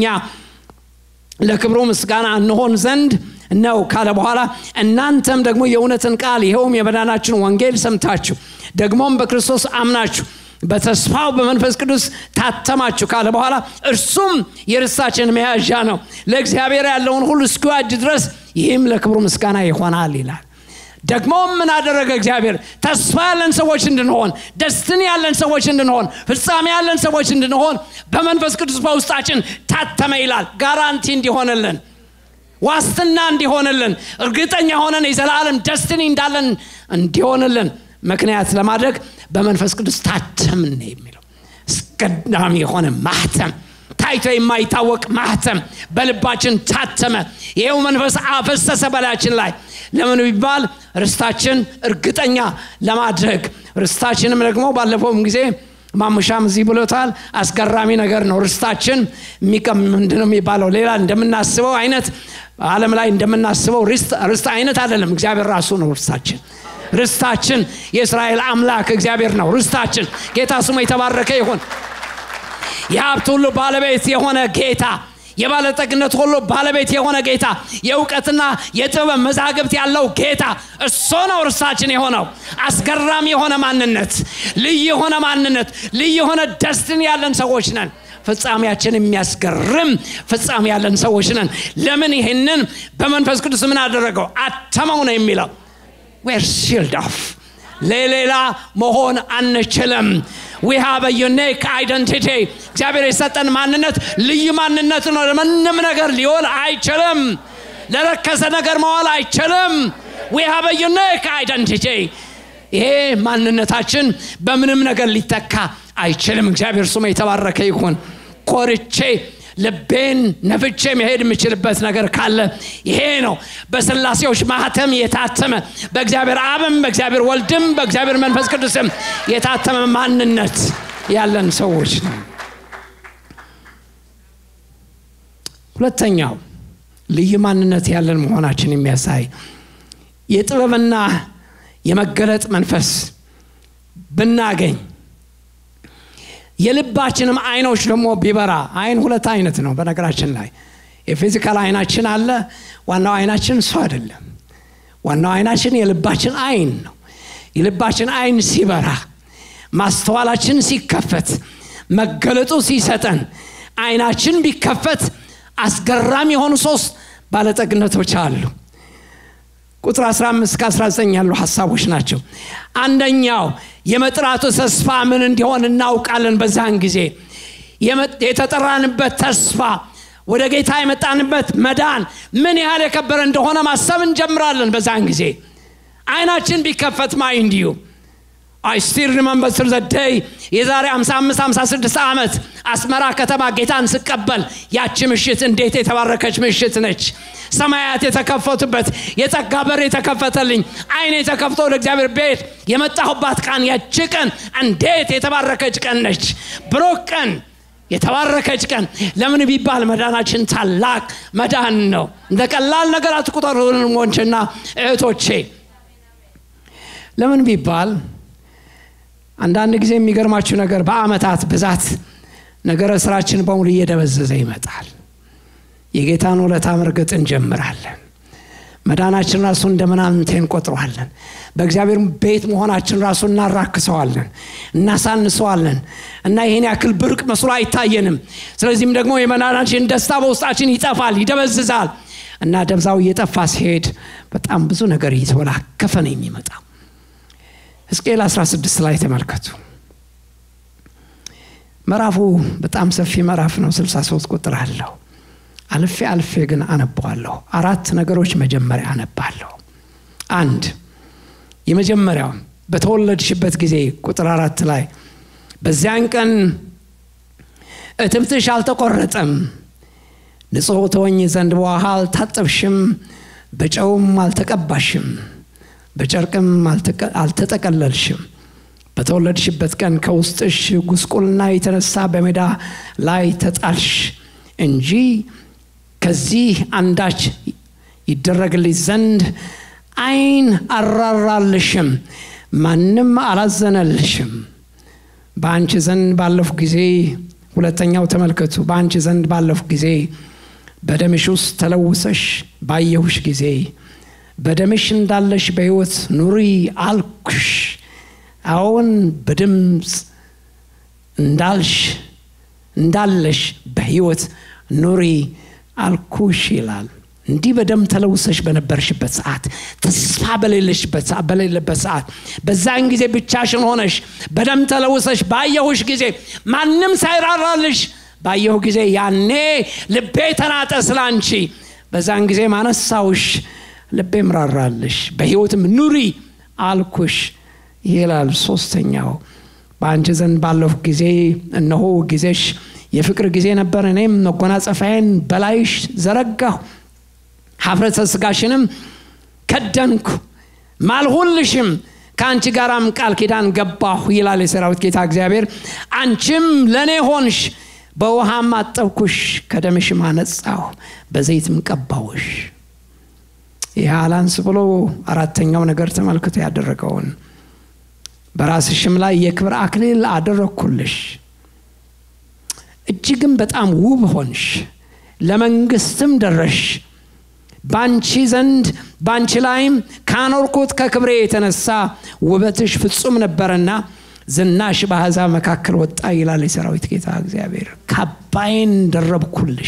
ለክብሩ ምስጋና እንሆን ዘንድ ነው ካለ በኋላ እናንተም ደግሞ የእውነትን ቃል ይኸውም የመዳናችን ወንጌል ሰምታችሁ ደግሞም በክርስቶስ አምናችሁ በተስፋው በመንፈስ ቅዱስ ታተማችሁ ካለ በኋላ እርሱም የርስታችን መያዣ ነው ለእግዚአብሔር ያለውን ሁሉ እስኪዋጅ ድረስ ይህም ለክብሩ ምስጋና ይሆናል ይላል ደግሞ ምን አደረገ እግዚአብሔር ተስፋ ያለን ሰዎች እንድንሆን ደስትን ያለን ሰዎች እንድንሆን ፍጻሜ ያለን ሰዎች እንድንሆን በመንፈስ ቅዱስ በውስጣችን ታተመ ይላል ጋራንቲ እንዲሆንልን ዋስትና እንዲሆንልን እርግጠኛ ሆነን የዘላለም ደስትኒ እንዳለን እንዲሆንልን ምክንያት ለማድረግ በመንፈስ ቅዱስ ታተምን የሚለው አስቀዳሚ የሆነ ማህተም ታይቶ የማይታወቅ ማህተም በልባችን ታተመ ይሄው መንፈስ አፈሰሰ በላያችን ላይ ለምን ቢባል ርስታችን እርግጠኛ ለማድረግ ርስታችንም ደግሞ ባለፈውም ጊዜ ማሙሻም እዚህ ብሎታል አስገራሚ ነገር ነው ርስታችን ምንድነው የሚባለው ሌላ እንደምናስበው አይነት አለም ላይ እንደምናስበው ርስት አይነት አይደለም እግዚአብሔር ራሱ ነው ርስታችን ርስታችን የእስራኤል አምላክ እግዚአብሔር ነው ርስታችን ጌታ ስሙ የተባረከ ይሁን የሀብት ሁሉ ባለቤት የሆነ ጌታ የባለጠግነት ሁሉ ባለቤት የሆነ ጌታ የእውቀትና የጥበብ መዛግብት ያለው ጌታ እሱ ነው እርሳችን የሆነው አስገራሚ የሆነ ማንነት ልዩ የሆነ ማንነት ልዩ የሆነ ደስትን ያለን ሰዎች ነን ፍጻሜያችን የሚያስገርም ፍጻሜ ያለን ሰዎች ነን ለምን ይህንን በመንፈስ ቅዱስ ምን አደረገው አተመው ነው የሚለው ዌር ሺልድ ኦፍ ለሌላ መሆን አንችልም ዊ ሃቭ ዩኒክ አይደንቲቲ እግዚአብሔር የሰጠን ማንነት ልዩ ማንነት ነው ለምንም ነገር ሊሆን አይችልም ለረከሰ ነገር መዋል አይችልም ዊ ሃቭ ዩኒክ አይደንቲቲ ይሄ ማንነታችን በምንም ነገር ሊተካ አይችልም እግዚአብሔር ስሙ የተባረከ ይሁን ኮርቼ ልቤን ነፍቼ መሄድ የምችልበት ነገር ካለ ይሄ ነው በስላሴዎች ማህተም የታተመ በእግዚአብሔር አብም በእግዚአብሔር ወልድም በእግዚአብሔር መንፈስ ቅዱስም የታተመ ማንነት ያለን ሰዎች ነው ሁለተኛው ልዩ ማንነት ያለን መሆናችን የሚያሳይ የጥበብና የመገለጥ መንፈስ ብናገኝ የልባችንም አይኖች ደግሞ ቢበራ አይን ሁለት አይነት ነው በነገራችን ላይ የፊዚካል አይናችን አለ ዋናው አይናችን እሱ አይደለም ዋናው አይናችን የልባችን አይን ነው የልባችን አይን ሲበራ ማስተዋላችን ሲከፈት መገለጡ ሲሰጠን አይናችን ቢከፈት አስገራሚ የሆኑ ሶስት ባለጠግነቶች አሉ ቁጥር 15 19 ያሉ ሀሳቦች ናቸው አንደኛው የመጥራቱ ተስፋ ምን እንዲሆን እናውቃለን በዛን ጊዜ የተጠራንበት ተስፋ ወደ ጌታ የመጣንበት መዳን ምን ያህል የከበረ እንደሆነ ማሰብ እንጀምራለን በዛን ጊዜ አይናችን ቢከፈት ማይ እንዲሁ አይ ስቲል ሪመምበር ስር ዘደይ የዛሬ 55 56 ዓመት አስመራ ከተማ ጌታን ስቀበል ያቺ ምሽት እንዴት የተባረከች ምሽት ነች ሰማያት የተከፈቱበት የጸጋ በር የተከፈተልኝ አይን የተከፍቶ ወደ እግዚአብሔር ቤት የመጣሁባት ቀን ያቺ ቀን እንዴት የተባረከች ቀን ነች ብሩክ ቀን የተባረከች ቀን ለምን ቢባል መዳናችን ታላቅ መዳን ነው እንደ ቀላል ነገር አትቁጠሩ ወንድሞችና እህቶቼ ለምን ቢባል አንዳንድ ጊዜ የሚገርማችሁ ነገር በአመታት ብዛት ነገረ ስራችን በሙሉ እየደበዘዘ ይመጣል የጌታን ውለታ መርገጥ እንጀምራለን መዳናችን ራሱ እንደ ምናምንቴ እንቆጥረዋለን በእግዚአብሔር ቤት መሆናችን ራሱ እናራክሰዋለን እናሳንሰዋለን እና ይህን ያክል ብርቅ መስሎ አይታየንም ስለዚህም ደግሞ የመዳናችን ደስታ በውስጣችን ይጠፋል ይደበዝዛል እና ደብዛው እየጠፋ ሲሄድ በጣም ብዙ ነገር እየተወላከፈ ነው የሚመጣው ሕዝቅኤል 16 ላይ ተመልከቱ ምዕራፉ በጣም ሰፊ ምዕራፍ ነው 63 ቁጥር አለው አልፌ አልፌ ግን አነባዋለሁ አራት ነገሮች መጀመሪያ አነባለሁ አንድ የመጀመሪያው በተወለድሽበት ጊዜ ቁጥር አራት ላይ በዚያን ቀን እትብትሽ አልተቆረጠም ንጹሕ ተወኝ ዘንድ በውሃ አልታጠብሽም በጨውም አልተቀባሽም በጨርቅም አልተጠቀለልሽም በተወለድሽበት ቀን ከውስጥሽ ጉስቁልና የተነሳ በሜዳ ላይ ተጣልሽ እንጂ ከዚህ አንዳች ይደረግልሽ ዘንድ አይን አራራልሽም ማንም አላዘነልሽም በአንቺ ዘንድ ባለፉ ጊዜ ሁለተኛው ተመልከቱ በአንቺ ዘንድ ባለፉ ጊዜ በደምሽ ውስጥ ተለውሰሽ ባየሁሽ ጊዜ በደምሽ እንዳለሽ በሕይወት ኑሪ አልኩሽ አዎን በድምፅ እንዳልሽ እንዳለሽ በሕይወት ኑሪ አልኩሽ ይላል እንዲህ በደም ተለውሰሽ በነበርሽበት ሰዓት ተስፋ በሌለበት ሰዓት በዛን ጊዜ ብቻሽን ሆነሽ በደም ተለውሰሽ ባየሁሽ ጊዜ ማንም ሳይራራልሽ ባየሁ ጊዜ ያኔ ልቤ ተናጠ ስላንቺ በዛን ጊዜ ማነሳውሽ ልቤም ራራልሽ በሕይወትም ኑሪ አልኩሽ ይላል ሶስተኛው በአንቺ ዘንድ ባለፉ ጊዜ እነሆ ጊዜሽ የፍቅር ጊዜ ነበር እኔም መጎናጸፋዬን በላይሽ ዘረጋሁ ሀፍረተ ስጋሽንም ከደንኩ ማልሁልሽም ከአንቺ ጋራም ቃል ኪዳን ገባሁ ይላል የሰራዊት ጌታ እግዚአብሔር አንቺም ለእኔ ሆንሽ በውሃም አጠብኩሽ ከደምሽም አነጻሁ በዘይትም ቀባውሽ ይህ አላንስ ብሎ አራተኛው ነገር ተመልክቶ ያደረገውን በራስሽም ላይ የክብር አክሊል አደረግኩልሽ እጅግም በጣም ውብ ሆንሽ ለመንግስትም ደረሽ ባንቺ ዘንድ ባንቺ ላይም ካኖርኩት ከክብሬ የተነሳ ውበትሽ ፍጹም ነበረና ዝናሽ በአሕዛብ መካከል ወጣ ይላል የሰራዊት ጌታ እግዚአብሔር ካባይን ደረብኩልሽ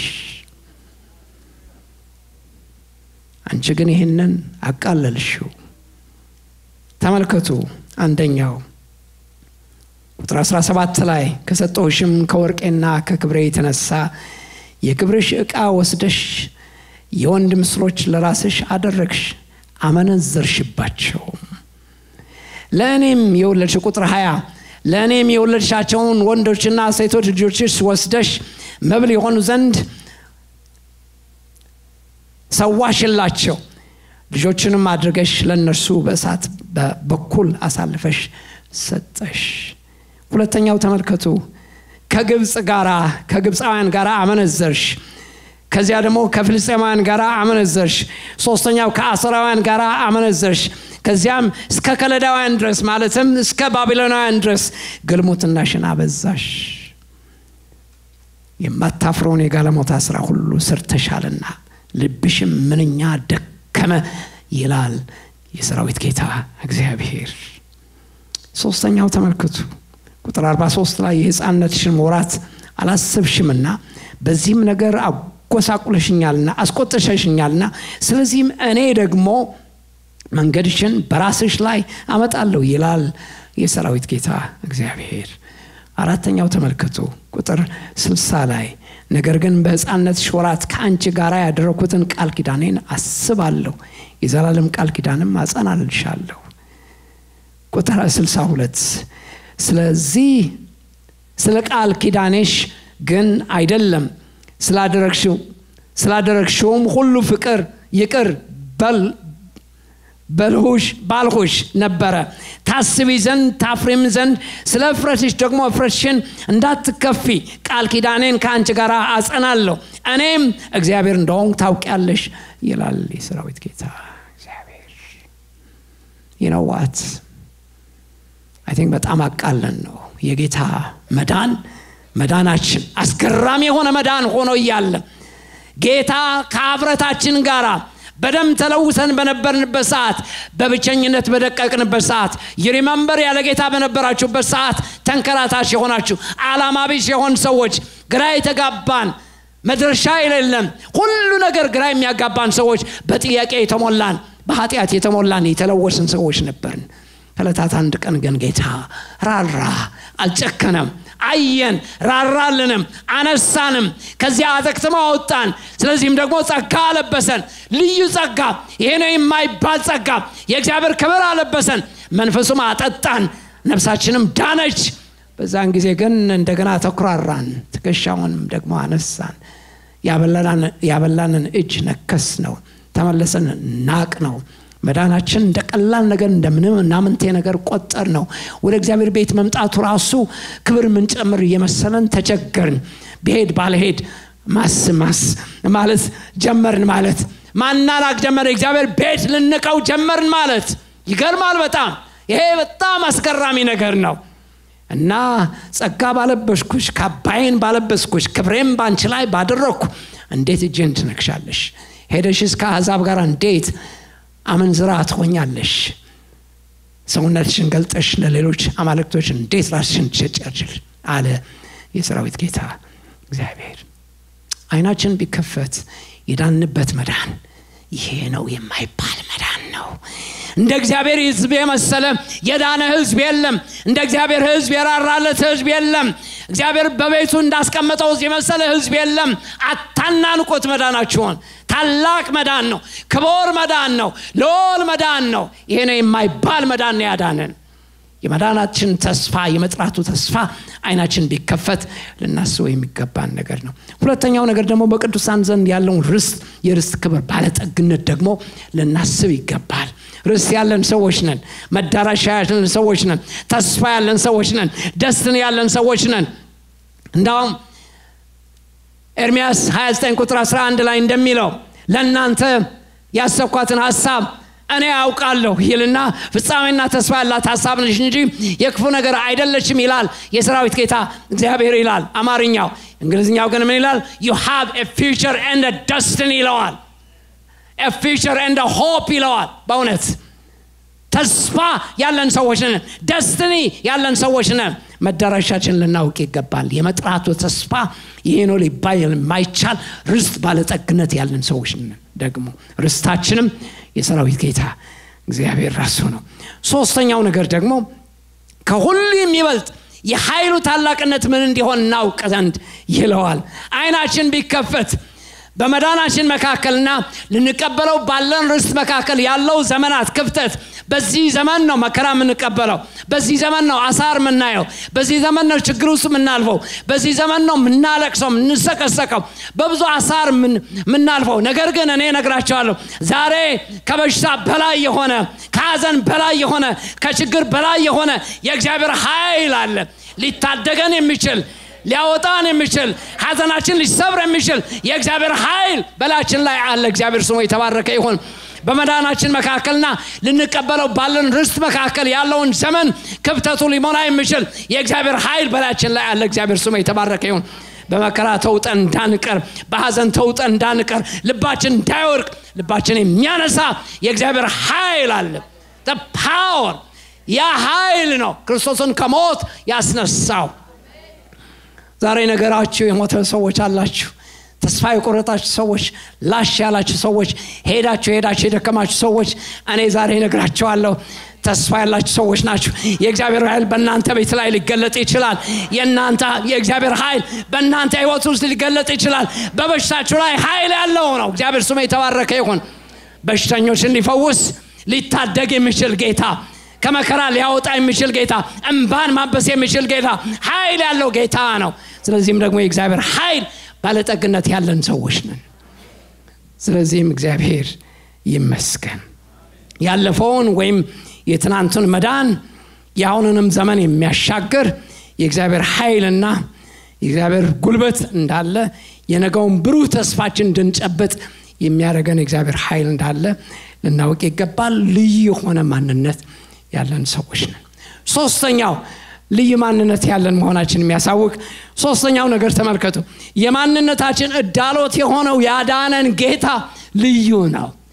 አንቺ ግን ይህንን አቃለልሽው ተመልከቱ አንደኛው ቁጥር 17 ላይ ከሰጠውሽም ከወርቄና ከክብሬ የተነሳ የክብርሽ ዕቃ ወስደሽ የወንድ ምስሎች ለራስሽ አደረግሽ አመነዘርሽባቸው ለእኔም የወለድሽ ቁጥር 20 ለእኔም የወለድሻቸውን ወንዶችና ሴቶች ልጆችሽ ወስደሽ መብል የሆኑ ዘንድ ሰዋሽላቸው ልጆችንም አድርገሽ ለእነርሱ በእሳት በኩል አሳልፈሽ ሰጠሽ ሁለተኛው ተመልከቱ ከግብፅ ጋራ ከግብፃውያን ጋር አመነዘርሽ ከዚያ ደግሞ ከፍልስጤማውያን ጋር አመነዘርሽ ሶስተኛው ከአሰራውያን ጋር አመነዘርሽ ከዚያም እስከ ከለዳውያን ድረስ ማለትም እስከ ባቢሎናውያን ድረስ ግልሙትናሽን አበዛሽ የማታፍረውን የጋለሞታ ስራ ሁሉ ሰርተሻልና ልብሽም ምንኛ ደከመ ይላል የሰራዊት ጌታ እግዚአብሔር ሶስተኛው ተመልክቱ ቁጥር 43 ላይ የህፃነትሽን ወራት አላሰብሽምና በዚህም ነገር አጎሳቁለሽኛልና አስቆጥሸሽኛልና ስለዚህም እኔ ደግሞ መንገድሽን በራስሽ ላይ አመጣለሁ ይላል የሰራዊት ጌታ እግዚአብሔር አራተኛው ተመልከቱ ቁጥር ስልሳ ላይ ነገር ግን በህፃነትሽ ወራት ከአንቺ ጋር ያደረኩትን ቃል ኪዳኔን አስባለሁ የዘላለም ቃል ኪዳንም አጸናልሻለሁ ቁጥር 62 ስለዚህ ስለ ቃል ኪዳኔሽ ግን አይደለም ስላደረግሽው ስላደረግሽውም ሁሉ ፍቅር ይቅር በል በልሁሽ ባልሁሽ ነበረ ታስቢ ዘንድ ታፍሪም ዘንድ ስለ እፍረትሽ ደግሞ እፍረትሽን እንዳትከፊ ቃል ኪዳኔን ከአንቺ ጋር አጸናለሁ እኔም እግዚአብሔር እንደሆን ታውቂያለሽ ይላል የሰራዊት ጌታ እግዚአብሔር ይነዋት አይ ቲንክ በጣም አቃለን ነው የጌታ መዳን መዳናችን አስገራሚ የሆነ መዳን ሆኖ እያለ ጌታ ከአፍረታችን ጋር በደም ተለውሰን በነበርንበት ሰዓት በብቸኝነት በደቀቅንበት ሰዓት ይሪመንበር ያለ ጌታ በነበራችሁበት ሰዓት ተንከራታች የሆናችሁ አላማ ቢስ የሆን ሰዎች ግራ የተጋባን መድረሻ የሌለም ሁሉ ነገር ግራ የሚያጋባን ሰዎች በጥያቄ የተሞላን በኃጢአት የተሞላን የተለወስን ሰዎች ነበርን ከዕለታት አንድ ቀን ግን ጌታ ራራ አልጨከነም አየን ራራልንም አነሳንም ከዚያ አዘቅትሞ አወጣን ስለዚህም ደግሞ ጸጋ አለበሰን ልዩ ጸጋ ይሄ ነው የማይባል ጸጋ የእግዚአብሔር ክብር አለበሰን መንፈሱም አጠጣን ነፍሳችንም ዳነች በዛን ጊዜ ግን እንደገና ተኩራራን ትከሻውንም ደግሞ አነሳን ያበላንን እጅ ነከስ ነው ተመለሰን ናቅ ነው መዳናችን እንደ ቀላል ነገር እንደምንም እናምንቴ ነገር ቆጠር ነው ወደ እግዚአብሔር ቤት መምጣቱ ራሱ ክብር ምንጨምር እየመሰለን ተቸገርን ብሄድ ባለሄድ ማስ ማስ ማለት ጀመርን ማለት ማናላክ ጀመር እግዚአብሔር ቤት ልንቀው ጀመርን ማለት ይገርማል በጣም ይሄ በጣም አስገራሚ ነገር ነው እና ጸጋ ባለበስኩሽ ካባይን ባለበስኩሽ ክብሬም ባንቺ ላይ ባደረግኩ እንዴት እጄን ትነክሻለሽ ሄደሽስ ከአሕዛብ ጋር እንዴት አመንዝራ ትሆኛለሽ ሰውነትሽን ገልጠሽ ለሌሎች አማልክቶች እንዴት ራስሽን ትሸጫችል አለ የሰራዊት ጌታ እግዚአብሔር አይናችን ቢከፈት የዳንበት መዳን ይሄ ነው የማይባል መዳን ነው እንደ እግዚአብሔር ህዝብ የመሰለ የዳነ ህዝብ የለም እንደ እግዚአብሔር ህዝብ የራራለት ህዝብ የለም እግዚአብሔር በቤቱ እንዳስቀመጠው የመሰለ ህዝብ የለም አታናንቆት መዳናችሁን ታላቅ መዳን ነው ክቦር መዳን ነው ልል መዳን ነው ይሄ ነው የማይባል መዳን ነው ያዳነን የመዳናችን ተስፋ የመጥራቱ ተስፋ አይናችን ቢከፈት ልናስበው የሚገባን ነገር ነው ሁለተኛው ነገር ደግሞ በቅዱሳን ዘንድ ያለውን ርስት የርስት ክብር ባለጠግነት ደግሞ ልናስብ ይገባል ርስት ያለን ሰዎች ነን መዳረሻ ያለን ሰዎች ነን ተስፋ ያለን ሰዎች ነን ደስትን ያለን ሰዎች ነን እንዳውም ኤርሚያስ 29 ቁጥር 11 ላይ እንደሚለው ለእናንተ ያሰብኳትን ሀሳብ እኔ ያውቃለሁ ይልና ፍጻሜና ተስፋ ያላት ሀሳብ ነች እንጂ የክፉ ነገር አይደለችም ይላል የሰራዊት ጌታ እግዚአብሔር ይላል አማርኛው እንግሊዝኛው ግን ምን ይላል ዩ ሃቭ ፊቸር ኤንድ ደስትን ይለዋል ፊቸር ኤንድ ሆፕ ይለዋል በእውነት ተስፋ ያለን ሰዎች ነን ደስትኒ ያለን ሰዎች ነን መዳረሻችን ልናውቅ ይገባል የመጥራቱ ተስፋ ይሄ ነው ሊባል የማይቻል ርስት ባለጠግነት ያለን ሰዎች ነን ደግሞ ርስታችንም የሰራዊት ጌታ እግዚአብሔር ራሱ ነው ሶስተኛው ነገር ደግሞ ከሁሉ የሚበልጥ የኃይሉ ታላቅነት ምን እንዲሆን እናውቅ ዘንድ ይለዋል አይናችን ቢከፈት በመዳናችን መካከልና ልንቀበለው ባለን ርስት መካከል ያለው ዘመናት ክፍተት በዚህ ዘመን ነው መከራ የምንቀበለው በዚህ ዘመን ነው አሳር የምናየው በዚህ ዘመን ነው ችግር ውስጥ የምናልፈው በዚህ ዘመን ነው የምናለቅሰው የምንሰቀሰቀው በብዙ አሳር የምናልፈው ነገር ግን እኔ ነግራቸዋለሁ ዛሬ ከበሽታ በላይ የሆነ ከሀዘን በላይ የሆነ ከችግር በላይ የሆነ የእግዚአብሔር ኃይል አለ ሊታደገን የሚችል ሊያወጣን የሚችል ሀዘናችን ሊሰብር የሚችል የእግዚአብሔር ኃይል በላችን ላይ አለ እግዚአብሔር ስሙ የተባረከ ይሁን በመዳናችን መካከልና ልንቀበለው ባለን ርስት መካከል ያለውን ዘመን ክፍተቱ ሊሞላ የሚችል የእግዚአብሔር ኃይል በላችን ላይ አለ እግዚአብሔር ስሙ የተባረከ ይሁን በመከራ ተውጠን እንዳንቀር በሀዘን ተውጠን እንዳንቀር ልባችን እንዳይወርቅ ልባችን የሚያነሳ የእግዚአብሔር ኃይል አለ ፓወር ያ ኃይል ነው ክርስቶስን ከሞት ያስነሳው ዛሬ ነገራችሁ የሞተ ሰዎች አላችሁ ተስፋ የቆረጣችሁ ሰዎች ላሽ ያላችሁ ሰዎች ሄዳችሁ ሄዳችሁ የደከማችሁ ሰዎች እኔ ዛሬ ነግራቸዋለሁ ተስፋ ያላችሁ ሰዎች ናችሁ የእግዚአብሔር ኃይል በእናንተ ቤት ላይ ሊገለጥ ይችላል የእናንተ የእግዚአብሔር ኃይል በእናንተ ህይወት ውስጥ ሊገለጥ ይችላል በበሽታችሁ ላይ ኃይል ያለው ነው እግዚአብሔር ስሙ የተባረከ ይሁን በሽተኞችን ሊፈውስ ሊታደግ የሚችል ጌታ ከመከራ ሊያወጣ የሚችል ጌታ እንባን ማበስ የሚችል ጌታ ኃይል ያለው ጌታ ነው ስለዚህም ደግሞ የእግዚአብሔር ኃይል ባለጠግነት ያለን ሰዎች ነን ስለዚህም እግዚአብሔር ይመስገን ያለፈውን ወይም የትናንቱን መዳን የአሁኑንም ዘመን የሚያሻግር የእግዚአብሔር ኃይልና የእግዚአብሔር ጉልበት እንዳለ የነገውን ብሩህ ተስፋችን እንድንጨብጥ የሚያደርገን የእግዚአብሔር ኃይል እንዳለ ልናውቅ ይገባል ልዩ የሆነ ማንነት ያለን ሰዎች ነን ሶስተኛው ልዩ ማንነት ያለን መሆናችን የሚያሳውቅ ሶስተኛው ነገር ተመልከቱ የማንነታችን እዳሎት የሆነው ያዳነን ጌታ ልዩ ነው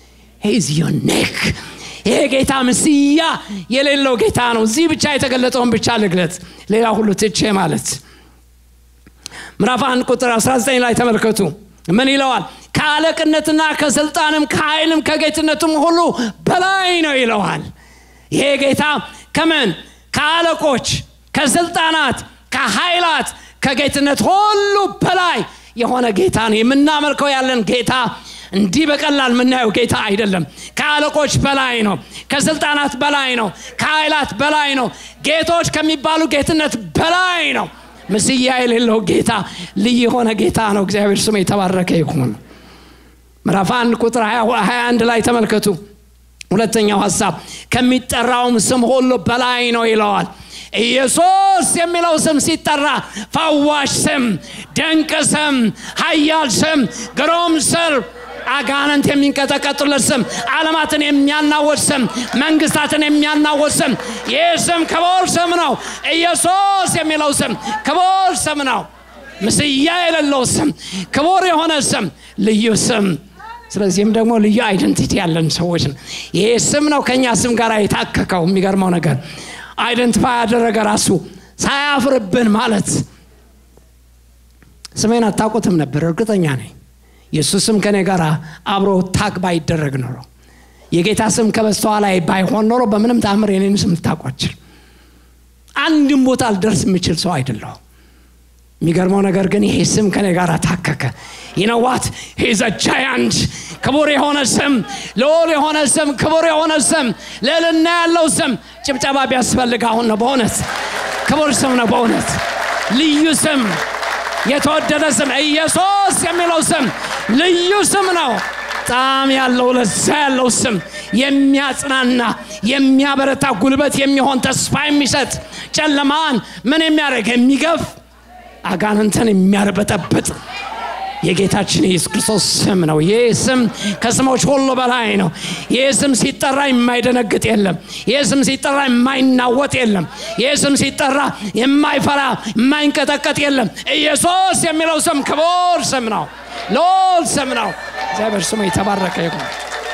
ሂዝ ዩኒክ ይሄ ጌታ ምስያ የሌለው ጌታ ነው እዚህ ብቻ የተገለጠውን ብቻ ልግለጥ ሌላ ሁሉ ትቼ ማለት ምዕራፍ 1 ቁጥር 19 ላይ ተመልከቱ ምን ይለዋል ከአለቅነትና ከስልጣንም ከኃይልም ከጌትነቱም ሁሉ በላይ ነው ይለዋል ይሄ ጌታ ከምን ከአለቆች ከስልጣናት ከኃይላት ከጌትነት ሁሉ በላይ የሆነ ጌታ ነው የምናመልከው ያለን ጌታ እንዲህ በቀላል የምናየው ጌታ አይደለም ከአለቆች በላይ ነው ከስልጣናት በላይ ነው ከኃይላት በላይ ነው ጌቶች ከሚባሉ ጌትነት በላይ ነው ምስያ የሌለው ጌታ ልዩ የሆነ ጌታ ነው እግዚአብሔር ስም የተባረከ ይሁን ምዕራፍ 1 ቁጥር 21 ላይ ተመልከቱ ሁለተኛው ሀሳብ ከሚጠራውም ስም ሁሉ በላይ ነው ይለዋል ኢየሱስ የሚለው ስም ሲጠራ ፈዋሽ ስም ድንቅ ስም ሀያል ስም ግሩም ስም አጋንንት የሚንቀጠቀጡለት ስም ዓለማትን የሚያናወጥ ስም መንግስታትን የሚያናወጥ ስም ይህ ስም ክቡር ስም ነው ኢየሱስ የሚለው ስም ክቡር ስም ነው ምስያ የሌለው ስም ክቡር የሆነ ስም ልዩ ስም ስለዚህም ደግሞ ልዩ አይደንቲቲ ያለን ሰዎች ነው ይሄ ስም ነው ከእኛ ስም ጋር የታከከው የሚገርመው ነገር አይደንቲፋይ ያደረገ ራሱ ሳያፍርብን ማለት ስሜን አታውቁትም ነበር እርግጠኛ ነኝ የእሱ ስም ከኔ ጋር አብሮ ታክ ባይደረግ ኖሮ የጌታ ስም ከበስተኋላ ላይ ባይሆን ኖሮ በምንም ታምር የኔን ስም ልታቋችል አንድም ቦታ ልደርስ የምችል ሰው አይደለሁ የሚገርመው ነገር ግን ይሄ ስም ከኔ ጋር ታከከ ይነዋት ሂዘ ጃያንት ክቡር የሆነ ስም ልዑል የሆነ ስም ክቡር የሆነ ስም ልዕልና ያለው ስም ጭብጨባ ቢያስፈልግ አሁን ነው በእውነት ክቡር ስም ነው በእውነት ልዩ ስም የተወደደ ስም ኢየሱስ የሚለው ስም ልዩ ስም ነው ጣም ያለው ለዛ ያለው ስም የሚያጽናና የሚያበረታ ጉልበት የሚሆን ተስፋ የሚሰጥ ጨለማን ምን የሚያደርግ የሚገፍ አጋንንትን የሚያርበጠብጥ የጌታችን የኢየሱስ ክርስቶስ ስም ነው ይህ ስም ከስሞች ሁሉ በላይ ነው ይህ ስም ሲጠራ የማይደነግጥ የለም ይህ ስም ሲጠራ የማይናወጥ የለም ይህ ስም ሲጠራ የማይፈራ የማይንቀጠቀጥ የለም ኢየሱስ የሚለው ስም ክቡር ስም ነው ሎል ስም ነው እግዚአብሔር ስሙ የተባረከ ይሁን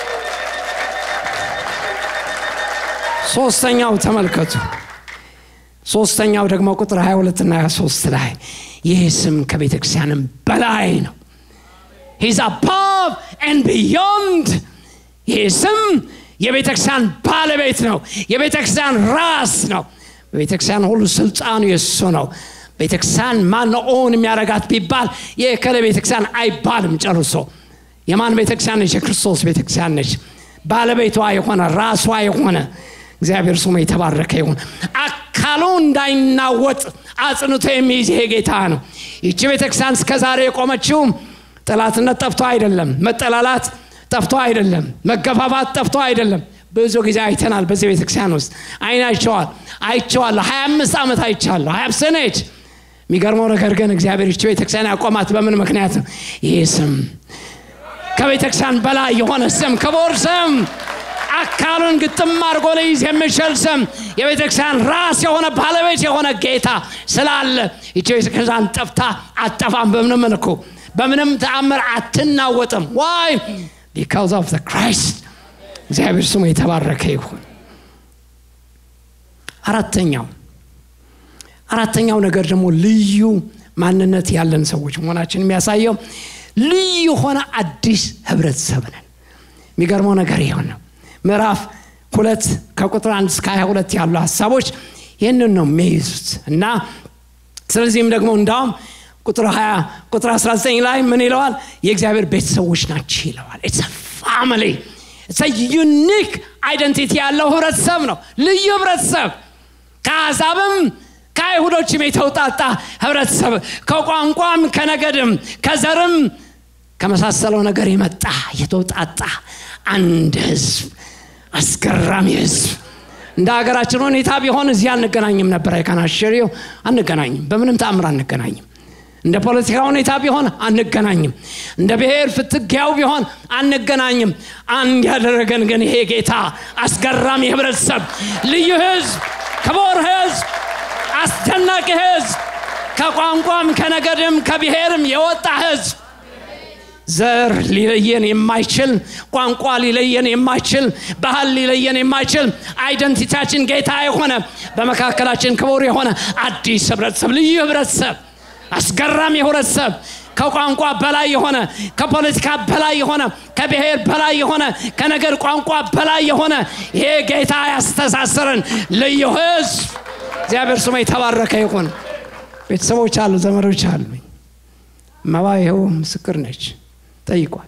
ሶስተኛው ተመልከቱ ሶስተኛው ደግሞ ቁጥር 22 እና 23 ላይ ይህ ስም ከቤተ ክርስቲያንም በላይ ነው ሂዝ አባቭ ኤንድ ቢዮንድ ይህ ስም የቤተ ክርስቲያን ባለቤት ነው የቤተ ክርስቲያን ራስ ነው በቤተ ክርስቲያን ሁሉ ስልጣኑ የእሱ ነው ቤተ ክርስቲያን ማን ኦን የሚያረጋት ቢባል የከለ ቤተ ክርስቲያን አይባልም ጨርሶ የማን ቤተ ክርስቲያን ነች የክርስቶስ ቤተ ክርስቲያን ነች ባለቤቷ የሆነ ራሷ የሆነ እግዚአብሔር ስሙ የተባረከ ይሁን አካሉ እንዳይናወጥ አጽንቶ የሚይዝ ይሄ ጌታ ነው ይቺ ቤተክርስቲያን እስከ ዛሬ የቆመችው ጥላትነት ጠፍቶ አይደለም መጠላላት ጠፍቶ አይደለም መገፋፋት ጠፍቶ አይደለም ብዙ ጊዜ አይተናል በዚህ ቤተክርስቲያን ውስጥ አይን አይቸዋል አይቸዋለሁ ሀያ አምስት ዓመት አይቻለሁ ሀያ ሰኔች የሚገርመው ነገር ግን እግዚአብሔር ይቺ ቤተክርስቲያን ያቆማት በምን ምክንያት ነው ይህ ስም ከቤተክርስቲያን በላይ የሆነ ስም ክቡር ስም አካሉን ግጥም አድርጎ ሊይዝ የሚችል ስም የቤተክርስቲያን ራስ የሆነ ባለቤት የሆነ ጌታ ስላለ ይቺ ቤተክርስቲያን ጠፍታ አጠፋም በምንም መልኩ በምንም ተአምር አትናወጥም ዋይ ቢካዝ ኦፍ ክራይስት እግዚአብሔር ስሙ የተባረከ ይሁን አራተኛው አራተኛው ነገር ደግሞ ልዩ ማንነት ያለን ሰዎች መሆናችን የሚያሳየው ልዩ የሆነ አዲስ ህብረተሰብ ነን የሚገርመው ነገር ይሆን ነው ምዕራፍ ሁለት ከቁጥር አንድ እስከ 22 ያሉ ሀሳቦች ይህንን ነው የሚይዙት እና ስለዚህም ደግሞ እንዳውም ቁጥር 20 ቁጥር 19 ላይ ምን ይለዋል የእግዚአብሔር ቤተሰቦች ናቸው ይለዋል ኢትስ ፋሚሊ ዩኒክ አይደንቲቲ ያለው ህብረተሰብ ነው ልዩ ህብረተሰብ ከአሕዛብም ከአይሁዶችም የተውጣጣ ህብረተሰብ ከቋንቋም ከነገድም ከዘርም ከመሳሰለው ነገር የመጣ የተውጣጣ አንድ ህዝብ አስገራሚ ህዝብ እንደ ሀገራችን ሁኔታ ቢሆን እዚህ አንገናኝም ነበር አይካናሸሪው አንገናኝም በምንም ተአምር አንገናኝም እንደ ፖለቲካ ሁኔታ ቢሆን አንገናኝም እንደ ብሔር ፍትጊያው ቢሆን አንገናኝም አንድ ያደረገን ግን ይሄ ጌታ አስገራሚ ህብረተሰብ ልዩ ህዝብ ክቡር ህዝብ አስደናቂ ህዝብ ከቋንቋም ከነገድም ከብሔርም የወጣ ህዝብ ዘር ሊለየን የማይችል ቋንቋ ሊለየን የማይችል ባህል ሊለየን የማይችል አይደንቲታችን ጌታ የሆነ በመካከላችን ክቡር የሆነ አዲስ ህብረተሰብ ልዩ ህብረተሰብ አስገራሚ ህብረተሰብ ከቋንቋ በላይ የሆነ ከፖለቲካ በላይ የሆነ ከብሔር በላይ የሆነ ከነገር ቋንቋ በላይ የሆነ ይሄ ጌታ ያስተሳሰረን ልዩ ህዝብ እግዚአብሔር ስሙ የተባረከ ይሁን ቤተሰቦች አሉ ዘመዶች አሉኝ መባ ይኸው ምስክር ነች ጠይቋል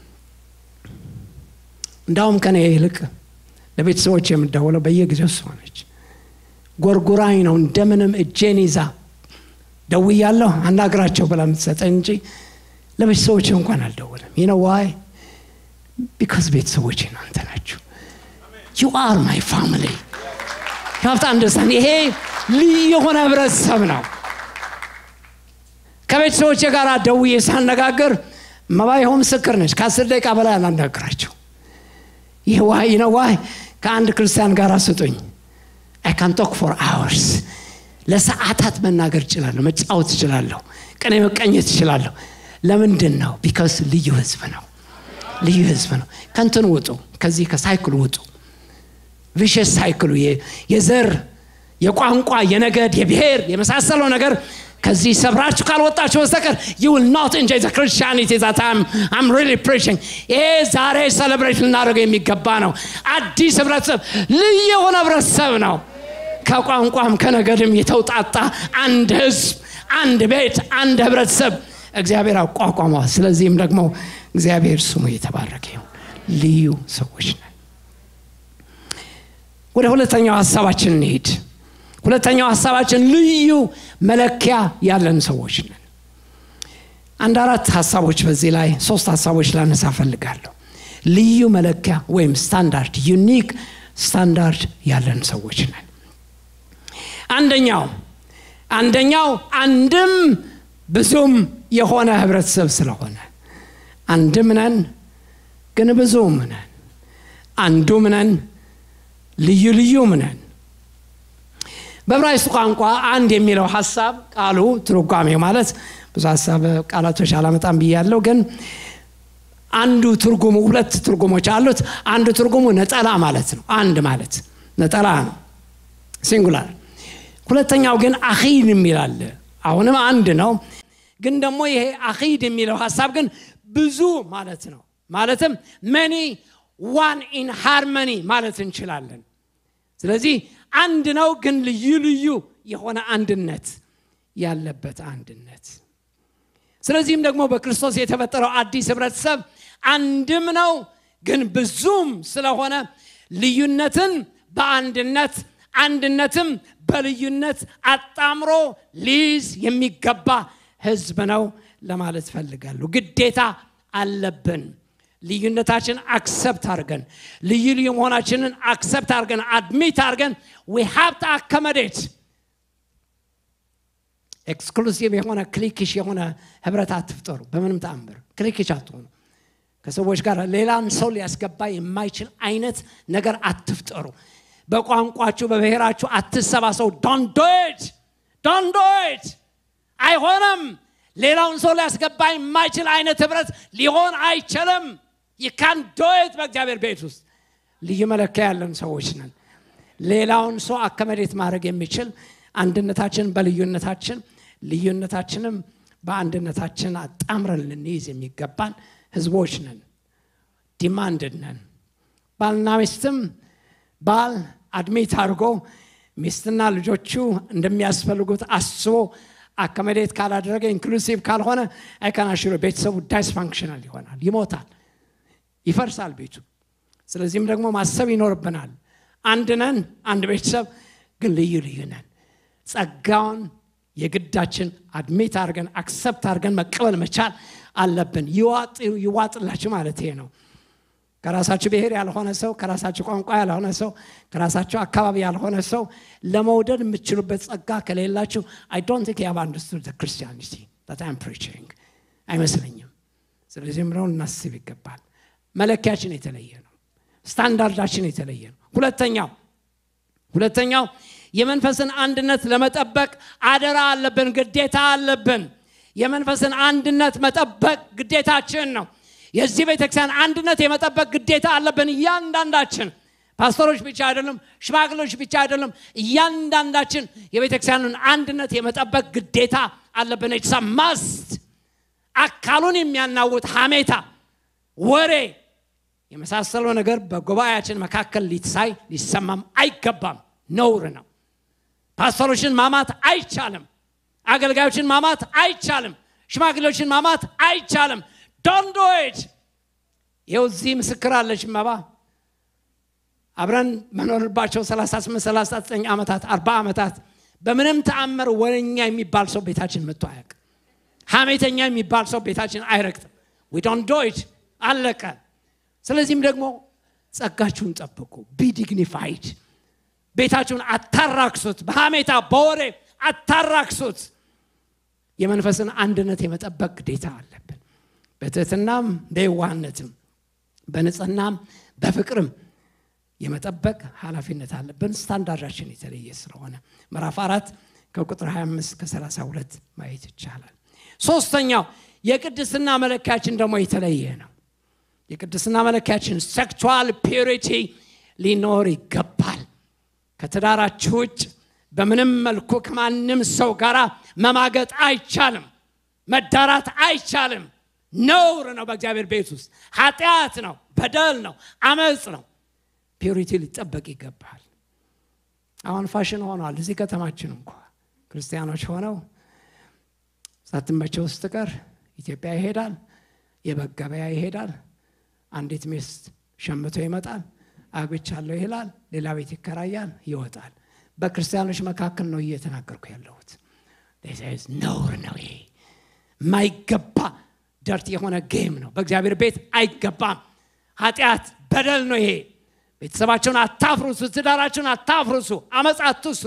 እንዳውም ከኔ ይልቅ ለቤተሰቦች የምደውለው በየጊዜው እሷ ነች ጎርጉራኝ ነው እንደምንም እጄን ይዛ ደውያለሁ አናግራቸው ብላ የምትሰጠኝ እንጂ ለቤተሰቦች እንኳን አልደውልም ይነ ዋይ ቢካዝ ቤተሰቦች እናንተ ናችሁ ዩ አር ማይ ፋሚሊ ሀብታ አንደርስታንድ ይሄ ልዩ የሆነ ህብረተሰብ ነው ከቤተሰቦች ጋር ደውዬ ሳነጋግር መባ ይኸው ምስክር ነች ከአስር ደቂቃ በላይ አላናግራቸው ይህ ዋይ ነው ዋይ ከአንድ ክርስቲያን ጋር ስጡኝ አይ ካን ቶክ ፎር አወርስ ለሰዓታት መናገር እችላለሁ መጫወት እችላለሁ ቀኔ መቀኘት እችላለሁ ለምንድን ነው ቢካስ ልዩ ህዝብ ነው ልዩ ህዝብ ነው ከንትን ውጡ ከዚህ ከሳይክሉ ውጡ ቪሸስ ሳይክሉ የዘር የቋንቋ የነገድ የብሔር የመሳሰለው ነገር ከዚህ ሰብራችሁ ካልወጣችሁ በስተቀር ዩ ዊል ኖት እንጆይ ዘ ክርስቲያኒቲ ዛት አም ሪሊ ፕሪችንግ ይሄ ዛሬ ሰለብሬት ልናደርገው የሚገባ ነው አዲስ ህብረተሰብ ልዩ የሆነ ህብረተሰብ ነው ከቋንቋም ከነገድም የተውጣጣ አንድ ህዝብ አንድ ቤት አንድ ህብረተሰብ እግዚአብሔር አቋቋመዋል ስለዚህም ደግሞ እግዚአብሔር ስሙ የተባረከ ይሁን ልዩ ሰዎች ነን ወደ ሁለተኛው ሀሳባችን እንሄድ ሁለተኛው ሀሳባችን ልዩ መለኪያ ያለን ሰዎች ነን አንድ አራት ሀሳቦች በዚህ ላይ ሶስት ሀሳቦች ላነሳ ፈልጋለሁ ልዩ መለኪያ ወይም ስታንዳርድ ዩኒክ ስታንዳርድ ያለን ሰዎች ነን አንደኛው አንደኛው አንድም ብዙም የሆነ ህብረተሰብ ስለሆነ አንድም ነን ግን ብዙም ነን አንዱም ነን ልዩ ልዩም ነን በዕብራይስጥ ቋንቋ አንድ የሚለው ሀሳብ ቃሉ ትርጓሜ ማለት ብዙ ሀሳብ ቃላቶች አላመጣም ብያለው ግን አንዱ ትርጉሙ ሁለት ትርጉሞች አሉት አንዱ ትርጉሙ ነጠላ ማለት ነው አንድ ማለት ነጠላ ነው ሲንጉላር ሁለተኛው ግን አኺድ የሚላለ አሁንም አንድ ነው ግን ደግሞ ይሄ አኺድ የሚለው ሀሳብ ግን ብዙ ማለት ነው ማለትም መኒ ዋን ኢን ሃርመኒ ማለት እንችላለን ስለዚህ አንድ ነው ግን ልዩ ልዩ የሆነ አንድነት ያለበት አንድነት ስለዚህም ደግሞ በክርስቶስ የተፈጠረው አዲስ ህብረተሰብ አንድም ነው ግን ብዙም ስለሆነ ልዩነትን በአንድነት አንድነትም በልዩነት አጣምሮ ሊይዝ የሚገባ ህዝብ ነው ለማለት ፈልጋለሁ ግዴታ አለብን ልዩነታችን አክሰፕት አድርገን ልዩ ልዩ መሆናችንን አክሰፕት አድርገን አድሚት አድርገን ዊ ሃብ ቱ አከመዴት ኤክስክሉሲቭ የሆነ ክሊክሽ የሆነ ህብረት አትፍጠሩ በምንም ተአምር ክሊክሽ አትሆኑ ከሰዎች ጋር ሌላን ሰው ሊያስገባ የማይችል አይነት ነገር አትፍጠሩ በቋንቋችሁ በብሔራችሁ አትሰባሰቡ ዶንዶች ዶንዶች አይሆንም ሌላውን ሰው ሊያስገባ የማይችል አይነት ህብረት ሊሆን አይችልም ይካን ዶይት በእግዚአብሔር ቤት ውስጥ ልዩ መለኪያ ያለን ሰዎች ነን ሌላውን ሰው አከመዴት ማድረግ የሚችል አንድነታችን በልዩነታችን ልዩነታችንም በአንድነታችን አጣምረን ልንይዝ የሚገባን ህዝቦች ነን ዲማንድድ ነን ባልና ሚስትም ባል አድሜት አድርጎ ሚስትና ልጆቹ እንደሚያስፈልጉት አስቦ አከመዴት ካላደረገ ኢንክሉሲቭ ካልሆነ አይከናሽሮ ቤተሰቡ ዳይስፋንክሽናል ይሆናል ይሞታል ይፈርሳል ቤቱ ስለዚህም ደግሞ ማሰብ ይኖርብናል አንድ ነን አንድ ቤተሰብ ግን ልዩ ልዩ ነን ጸጋውን የግዳችን አድሜት አድርገን አክሰፕት አድርገን መቀበል መቻል አለብን ይዋጥላችሁ ማለት ይሄ ነው ከራሳችሁ ብሔር ያልሆነ ሰው ከራሳችሁ ቋንቋ ያልሆነ ሰው ከራሳችሁ አካባቢ ያልሆነ ሰው ለመውደድ የምትችሉበት ጸጋ ከሌላችሁ አይ ዶንት ቲንክ ያቭ አንደርስቱድ ክርስቲያኒቲ በጣም ፕሪቺንግ አይመስለኝም ስለዚህም ነው እናስብ ይገባል መለኪያችን የተለየ ነው ስታንዳርዳችን የተለየ ነው ሁለተኛው ሁለተኛው የመንፈስን አንድነት ለመጠበቅ አደራ አለብን ግዴታ አለብን የመንፈስን አንድነት መጠበቅ ግዴታችን ነው። የዚህ ቤተክርስቲያን አንድነት የመጠበቅ ግዴታ አለብን እያንዳንዳችን። ፓስተሮች ብቻ አይደለም፣ ሽማግሌዎች ብቻ አይደለም። እያንዳንዳችን የቤተክርስቲያንን አንድነት የመጠበቅ ግዴታ አለብን። ኢትስ ማስት አካሉን የሚያናውጥ ሐሜታ፣ ወሬ የመሳሰለው ነገር በጉባኤያችን መካከል ሊሳይ ሊሰማም አይገባም። ነውር ነው። ፓስተሮችን ማማት አይቻልም። አገልጋዮችን ማማት አይቻልም። ሽማግሌዎችን ማማት አይቻልም። ዶንዶች ይኸው እዚህ ምስክር አለች መባ አብረን መኖርባቸው 38 39 ዓመታት 40 ዓመታት በምንም ተአምር ወረኛ የሚባል ሰው ቤታችን መጥቶ አያውቅም። ሐሜተኛ የሚባል ሰው ቤታችን አይረግጥም። ዊ ዶንት ዶ ኢት አለቀ። ስለዚህም ደግሞ ጸጋችሁን ጠብቁ። ቢ ዲግኒፋይድ ቤታችሁን አታራክሱት። በሐሜታ በወሬ አታራክሱት። የመንፈስን አንድነት የመጠበቅ ግዴታ አለብን። በትህትናም በየዋህነትም በንጽህናም በፍቅርም የመጠበቅ ኃላፊነት አለብን። ስታንዳርዳችን የተለየ ስለሆነ ምዕራፍ አራት ከቁጥር 25 ከ32 ማየት ይቻላል። ሶስተኛው የቅድስና መለኪያችን ደግሞ የተለየ ነው። የቅድስና መለኪያችን ሴክቹዋል ፒዩሪቲ ሊኖር ይገባል። ከትዳራችሁ ውጭ በምንም መልኩ ከማንም ሰው ጋር መማገጥ አይቻልም። መዳራት አይቻልም። ነውር ነው። በእግዚአብሔር ቤት ውስጥ ኃጢአት ነው፣ በደል ነው፣ አመፅ ነው። ፒዩሪቲ ሊጠበቅ ይገባል። አሁን ፋሽን ሆኗል። እዚህ ከተማችን እንኳ ክርስቲያኖች ሆነው ሳትመቸው ውስጥ ቀር ኢትዮጵያ ይሄዳል፣ የበግ ገበያ ይሄዳል፣ አንዲት ሚስት ሸምቶ ይመጣል፣ አግብቻለሁ ይላል፣ ሌላ ቤት ይከራያል፣ ይወጣል። በክርስቲያኖች መካከል ነው እየተናገርኩ ያለሁት። ነውር ነው ይሄ የማይገባ ደርት የሆነ ጌም ነው። በእግዚአብሔር ቤት አይገባም። ኃጢአት በደል ነው ይሄ። ቤተሰባቸውን አታፍርሱ፣ ትዳራቸውን አታፍርሱ፣ አመፅ አትስሩ።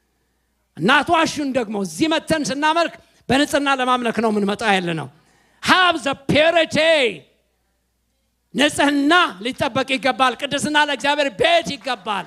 እናትዋሹን ደግሞ እዚህ መተን ስናመልክ በንጽህና ለማምለክ ነው የምንመጣ ያለ ነው። ሃብ ዘ ፒሪቲ ንጽህና ሊጠበቅ ይገባል። ቅድስና ለእግዚአብሔር ቤት ይገባል።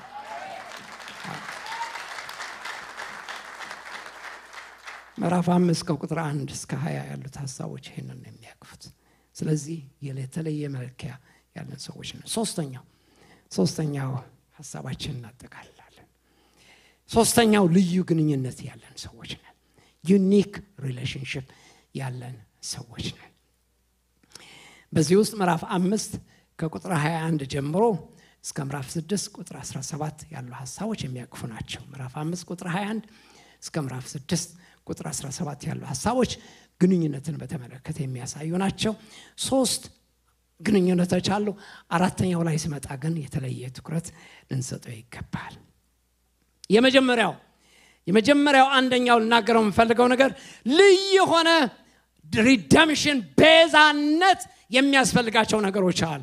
ምዕራፍ አምስት ከቁጥር አንድ እስከ ሀያ ያሉት ሀሳቦች ይህንን ነው የሚያቅፉት። ስለዚህ የተለየ መለኪያ ያለን ሰዎች ነው። ሶስተኛው ሶስተኛው ሀሳባችን እናጠቃልላለን። ሶስተኛው ልዩ ግንኙነት ያለን ሰዎች ነን። ዩኒክ ሪሌሽንሽፕ ያለን ሰዎች ነን። በዚህ ውስጥ ምዕራፍ አምስት ከቁጥር 21 ጀምሮ እስከ ምዕራፍ 6 ቁጥር 17 ያሉ ሀሳቦች የሚያቅፉ ናቸው። ምዕራፍ 5 ቁጥር 21 እስከ ምዕራፍ 6 ቁጥር 17 ያሉ ሀሳቦች ግንኙነትን በተመለከተ የሚያሳዩ ናቸው። ሶስት ግንኙነቶች አሉ። አራተኛው ላይ ስመጣ ግን የተለየ ትኩረት ልንሰጠው ይገባል። የመጀመሪያው የመጀመሪያው አንደኛው ልናገረው የምፈልገው ነገር ልዩ የሆነ ሪደምሽን ቤዛነት የሚያስፈልጋቸው ነገሮች አሉ።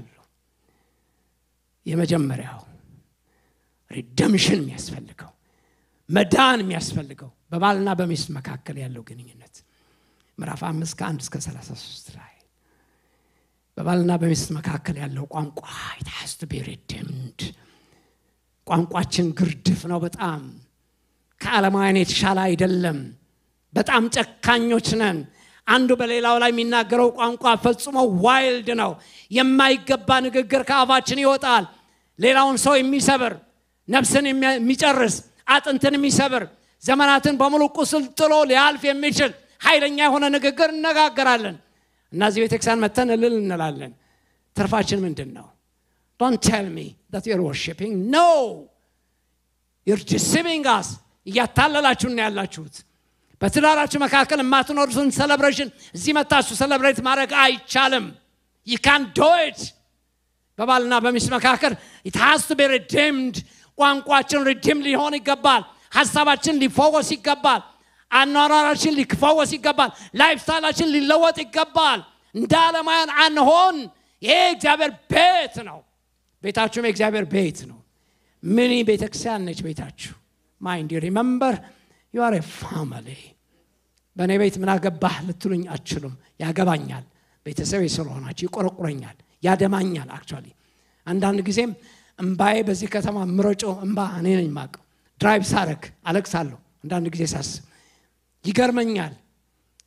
የመጀመሪያው ሪደምሽን የሚያስፈልገው መዳን የሚያስፈልገው በባልና በሚስት መካከል ያለው ግንኙነት ምዕራፍ አምስት ከአንድ እስከ 33 ላይ በባልና በሚስት መካከል ያለው ቋንቋ ኢት ቢ ሪድምድ ቋንቋችን ግርድፍ ነው በጣም ከዓለማውያን የተሻለ አይደለም በጣም ጨካኞች ነን አንዱ በሌላው ላይ የሚናገረው ቋንቋ ፈጽሞ ዋይልድ ነው የማይገባ ንግግር ከአፋችን ይወጣል ሌላውን ሰው የሚሰብር ነፍስን የሚጨርስ አጥንትን የሚሰብር ዘመናትን በሙሉ ቁስል ጥሎ ሊያልፍ የሚችል ኃይለኛ የሆነ ንግግር እነጋገራለን እነዚህ ቤተክርስቲያን መተን እልል እንላለን ትርፋችን ምንድን ነው ዶንት ቴል ሚ ዳት ዩር ወርሺፒንግ ኖ ዩር ዲሲቪንግ አስ እያታለላችሁን ያላችሁት በትዳራችሁ መካከል የማትኖሩትን ሴሌብሬሽን እዚህ መታችሁ ሴሌብሬት ማድረግ አይቻልም ይካን ዶይት በባልና በሚስት መካከል ኢት ሃዝ ቱ ቢ ሪዲምድ ቋንቋችን ሪዲም ሊሆን ይገባል ሀሳባችን ሊፈወስ ይገባል አኗኗራችን ሊፈወስ ይገባል ላይፍ ስታይላችን ሊለወጥ ይገባል እንደ አለማያን አንሆን ይሄ እግዚአብሔር ቤት ነው ቤታችሁም የእግዚአብሔር ቤት ነው ሚኒ ቤተክርስቲያን ነች ቤታችሁ ማይንድ ሪመምበር ዩ አር ፋሚሊ በእኔ ቤት ምን አገባህ ልትሉኝ አችሉም ያገባኛል ቤተሰብ ስለሆናችሁ ይቆረቁረኛል ያደማኛል አክቹዋሊ አንዳንድ ጊዜም እምባዬ በዚህ ከተማ ምረጮ እምባ እኔ ነኝ ማቀው ድራይቭ ሳረግ አለቅሳለሁ አንዳንድ ጊዜ ሳስብ ይገርመኛል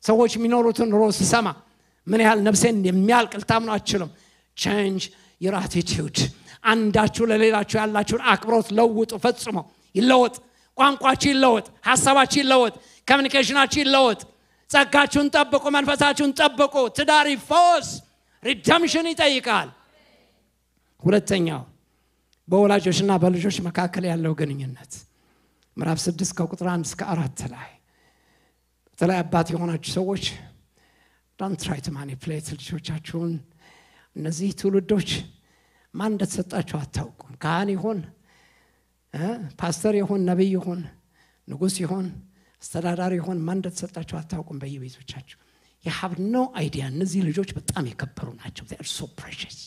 ሰዎች የሚኖሩትን ኑሮ ስሰማ ምን ያህል ነፍሴን የሚያልቅ ልታምኑ አችልም። ቼንጅ ዩር አቲቲዩድ አንዳችሁ ለሌላችሁ ያላችሁን አክብሮት ለውጡ፣ ፈጽሞ ይለወጥ። ቋንቋችሁ ይለወጥ፣ ሀሳባችሁ ይለወጥ፣ ኮሚኒኬሽናችሁ ይለወጥ። ጸጋችሁን ጠብቁ፣ መንፈሳችሁን ጠብቁ። ትዳር ይፈወስ። ሪደምሽን ይጠይቃል። ሁለተኛው በወላጆችና በልጆች መካከል ያለው ግንኙነት ምዕራፍ ስድስት ከቁጥር አንድ እስከ አራት ላይ በተለይ አባት የሆናችሁ ሰዎች ዶንት ትራይ ቱ ማኒፕሌት ልጆቻችሁን። እነዚህ ትውልዶች ማን እንደተሰጣቸው አታውቁም። ካህን ይሁን ፓስተር ይሁን ነቢይ ይሁን ንጉሥ ይሁን አስተዳዳሪ ይሁን ማን እንደተሰጣቸው አታውቁም። በየቤቶቻቸው የሀብ ኖ አይዲያ። እነዚህ ልጆች በጣም የከበሩ ናቸው። ሶ ፕሬሽስ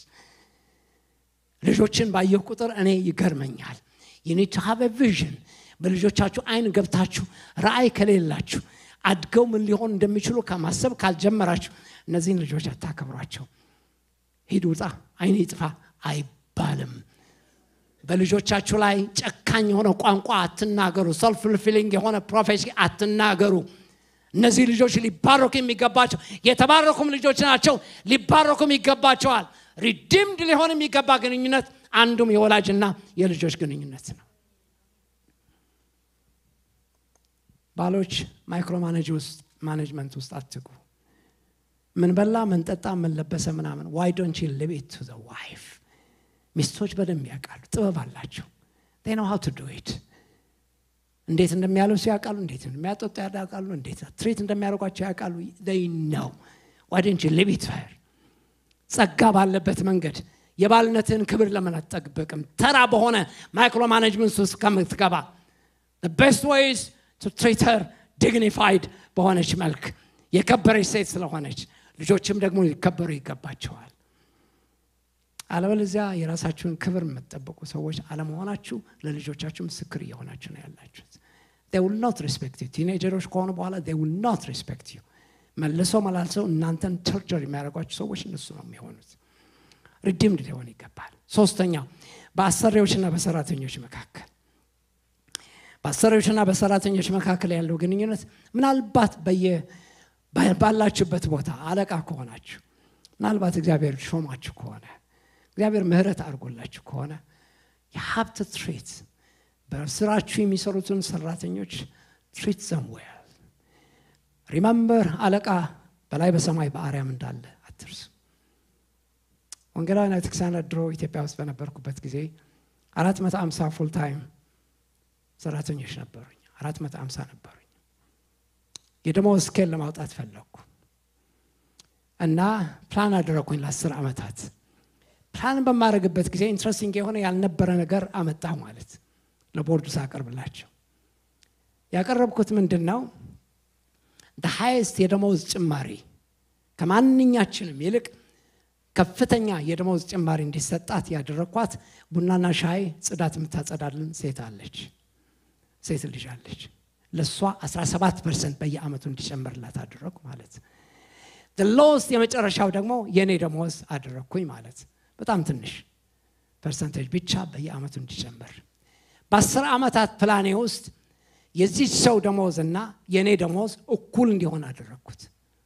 ልጆችን ባየሁ ቁጥር እኔ ይገርመኛል። ዩኒድ ቱ ሃቭ ቪዥን በልጆቻችሁ አይን ገብታችሁ ራእይ ከሌላችሁ አድገው ምን ሊሆን እንደሚችሉ ከማሰብ ካልጀመራችሁ እነዚህን ልጆች አታከብሯቸው። ሂድ ውጣ፣ አይን ይጥፋ አይባልም። በልጆቻችሁ ላይ ጨካኝ የሆነ ቋንቋ አትናገሩ። ሰልፍ ፊሊንግ የሆነ ፕሮፌሲ አትናገሩ። እነዚህ ልጆች ሊባረኩ የሚገባቸው የተባረኩም ልጆች ናቸው፣ ሊባረኩም ይገባቸዋል። ሪዲምድ ሊሆን የሚገባ ግንኙነት አንዱም የወላጅና የልጆች ግንኙነት ነው። ባሎች ማይክሮ ማኔጅመንት ውስጥ አትግቡ። ምን በላ፣ ምን ጠጣ፣ ምን ለበሰ ምናምን ዋይ ዶንት ዩ ሊቭ ኢት ቱ ዘ ዋይፍ። ሚስቶች በደንብ ያውቃሉ፣ ጥበብ አላቸው። ዴይ ኖው ሃው ቱ ዱ ኢት። እንዴት እንደሚያለብሱ ያውቃሉ፣ እንዴት እንደሚያጠጡ ያውቃሉ፣ እንዴት ትሪት እንደሚያደርጓቸው ያውቃሉ። ዴይ ኖው ዋይ ዶንት ዩ ሊቭ ኢት ሄር ጸጋ ባለበት መንገድ የባልነትን ክብር ለምን አትጠብቅም? ተራ በሆነ ማይክሮ ማኔጅመንት ውስጥ ከምትገባ ቤስት ዌይዝ ቱ ትሪት ሄር ዲግኒፋይድ በሆነች መልክ የከበረች ሴት ስለሆነች ልጆችም ደግሞ ሊከበሩ ይገባቸዋል። አለበለዚያ የራሳችሁን ክብር የምትጠብቁ ሰዎች አለመሆናችሁ ለልጆቻችሁ ምስክር እየሆናችሁ ነው ያላችሁት። ዊል ኖት ሪስፔክት ዩ ቲኔጀሮች ከሆኑ በኋላ ዊል ኖት ሪስፔክት ዩ መልሰው መላልሰው እናንተን ተርጀር የሚያደርጓቸው ሰዎች እነሱ ነው የሚሆኑት። ሪዲምድ ሊሆን ይገባል። ሶስተኛው በአሰሪዎችና በሰራተኞች መካከል በአሰሪዎችና በሰራተኞች መካከል ያለው ግንኙነት ምናልባት በየ ባላችሁበት ቦታ አለቃ ከሆናችሁ ምናልባት እግዚአብሔር ሾማችሁ ከሆነ እግዚአብሔር ምሕረት አድርጎላችሁ ከሆነ የሀብት ትሬት በስራችሁ የሚሰሩትን ሰራተኞች ትሪት ዘም ዌል ሪመምበር አለቃ በላይ በሰማይ በአርያም እንዳለ አትርሱ። ወንጌላውያን ቤተክርስቲያናት ድሮ ኢትዮጵያ ውስጥ በነበርኩበት ጊዜ አራት መቶ አምሳ ፉል ታይም ሰራተኞች ነበሩኝ። አራት መቶ አምሳ ነበሩኝ። የደመወዝ ስኬል ለማውጣት ፈለግኩ እና ፕላን አደረግኩኝ ለአስር ዓመታት። ፕላን በማድረግበት ጊዜ ኢንትረስቲንግ የሆነ ያልነበረ ነገር አመጣሁ ማለት ለቦርዱ ሳቀርብላቸው ያቀረብኩት ምንድን ነው? ሃይስት የደመወዝ ጭማሪ ከማንኛችንም ይልቅ ከፍተኛ የደመወዝ ጭማሪ እንዲሰጣት ያደረግኳት ቡናና ሻይ ጽዳት የምታጸዳልን ሴት አለች፣ ሴት ልጅ አለች። ለእሷ 17 ፐርሰንት በየአመቱ እንዲጨምርላት አደረግኩ ማለት ሎስት የመጨረሻው ደግሞ የእኔ ደመወዝ አደረግኩኝ ማለት በጣም ትንሽ ፐርሰንቴጅ ብቻ በየአመቱ እንዲጨምር በአስር ዓመታት ፕላኔ ውስጥ የዚች ሰው ደሞዝ እና የእኔ ደሞዝ እኩል እንዲሆን አደረግኩት።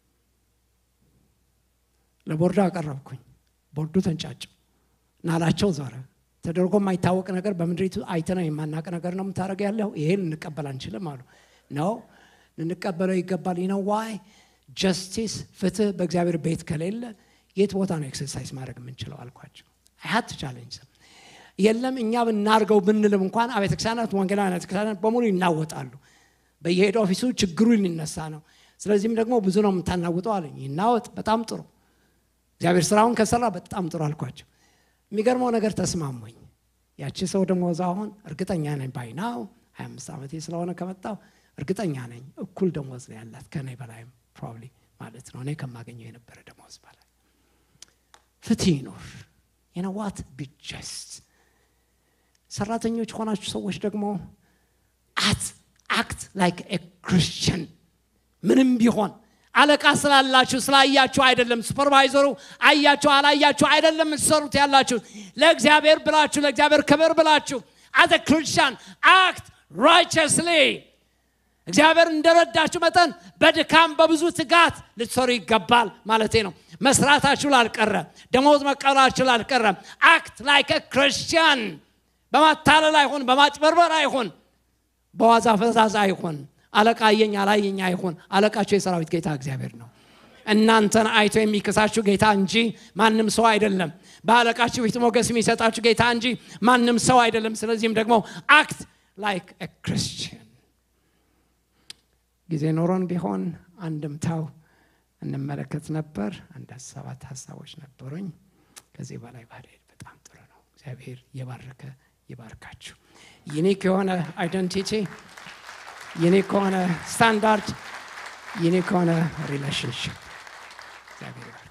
ለቦርዱ አቀረብኩኝ። ቦርዱ ተንጫጭው ናላቸው ዞረ። ተደርጎ የማይታወቅ ነገር በምድሪቱ አይተነው የማናቅ ነገር ነው የምታደርገ ያለው ይሄን ልንቀበል አንችልም አሉ። ነው ልንቀበለው ይገባል። ነው ዋይ ጀስቲስ፣ ፍትህ በእግዚአብሔር ቤት ከሌለ የት ቦታ ነው ኤክሰርሳይዝ ማድረግ የምንችለው አልኳቸው። አይሀት ቻለንጅ የለም እኛ ብናርገው ብንልም እንኳን አብያተ ክርስቲያናት ወንጌላውያን አብያተ ክርስቲያናት በሙሉ ይናወጣሉ። በየሄድ ኦፊሱ ችግሩ ሊነሳ ነው። ስለዚህም ደግሞ ብዙ ነው የምታናውጠው አለኝ። ይናወጥ፣ በጣም ጥሩ። እግዚአብሔር ስራውን ከሰራ በጣም ጥሩ አልኳቸው። የሚገርመው ነገር ተስማሙኝ። ያቺ ሰው ደሞዝ አሁን እርግጠኛ ነኝ ባይናው ሀያ አምስት ዓመቴ ስለሆነ ከመጣው እርግጠኛ ነኝ እኩል ደሞዝ ነው ያላት ከኔ በላይም ፕሮባብሊ ማለት ነው እኔ ከማገኘው የነበረ ደሞዝ በላይ ፍትህ ይኖር የነዋት ቢጀስት ሰራተኞች ሆናችሁ ሰዎች ደግሞ አት አክት ላይክ ኤ ክርስቲያን ምንም ቢሆን አለቃ ስላላችሁ ስላያችሁ አይደለም። ሱፐርቫይዘሩ አያችሁ አላያችሁ አይደለም የምትሰሩት ያላችሁ ለእግዚአብሔር ብላችሁ ለእግዚአብሔር ክብር ብላችሁ አዘ ክርስቲያን አክት ራይቸስሊ እግዚአብሔር እንደረዳችሁ መጠን በድካም በብዙ ትጋት ልትሰሩ ይገባል ማለቴ ነው። መስራታችሁ ላልቀረ፣ ደሞዝ መቀበላችሁ ላልቀረ አክት ላይክ ክርስቲያን በማታለል አይሁን፣ በማጭበርበር አይሁን፣ በዋዛ ፈዛዛ አይሁን፣ አለቃ አየኝ አላየኝ አይሁን። አለቃችሁ የሰራዊት ጌታ እግዚአብሔር ነው። እናንተን አይቶ የሚክሳችሁ ጌታ እንጂ ማንም ሰው አይደለም። በአለቃችሁ ፊት ሞገስ የሚሰጣችሁ ጌታ እንጂ ማንም ሰው አይደለም። ስለዚህም ደግሞ አክት ላይክ ክርስቲያን ጊዜ ኖሮን ቢሆን አንድምታው እንመለከት ነበር። አንድ ሰባት ሀሳቦች ነበሩኝ። ከዚህ በላይ ባልሄድ በጣም ጥሩ ነው። እግዚአብሔር የባረከ ይባርካችሁ። ዩኒክ የሆነ አይደንቲቲ፣ ዩኒክ የሆነ ስታንዳርድ፣ ዩኒክ የሆነ ሪሌሽንሽፕ እግዚአብሔር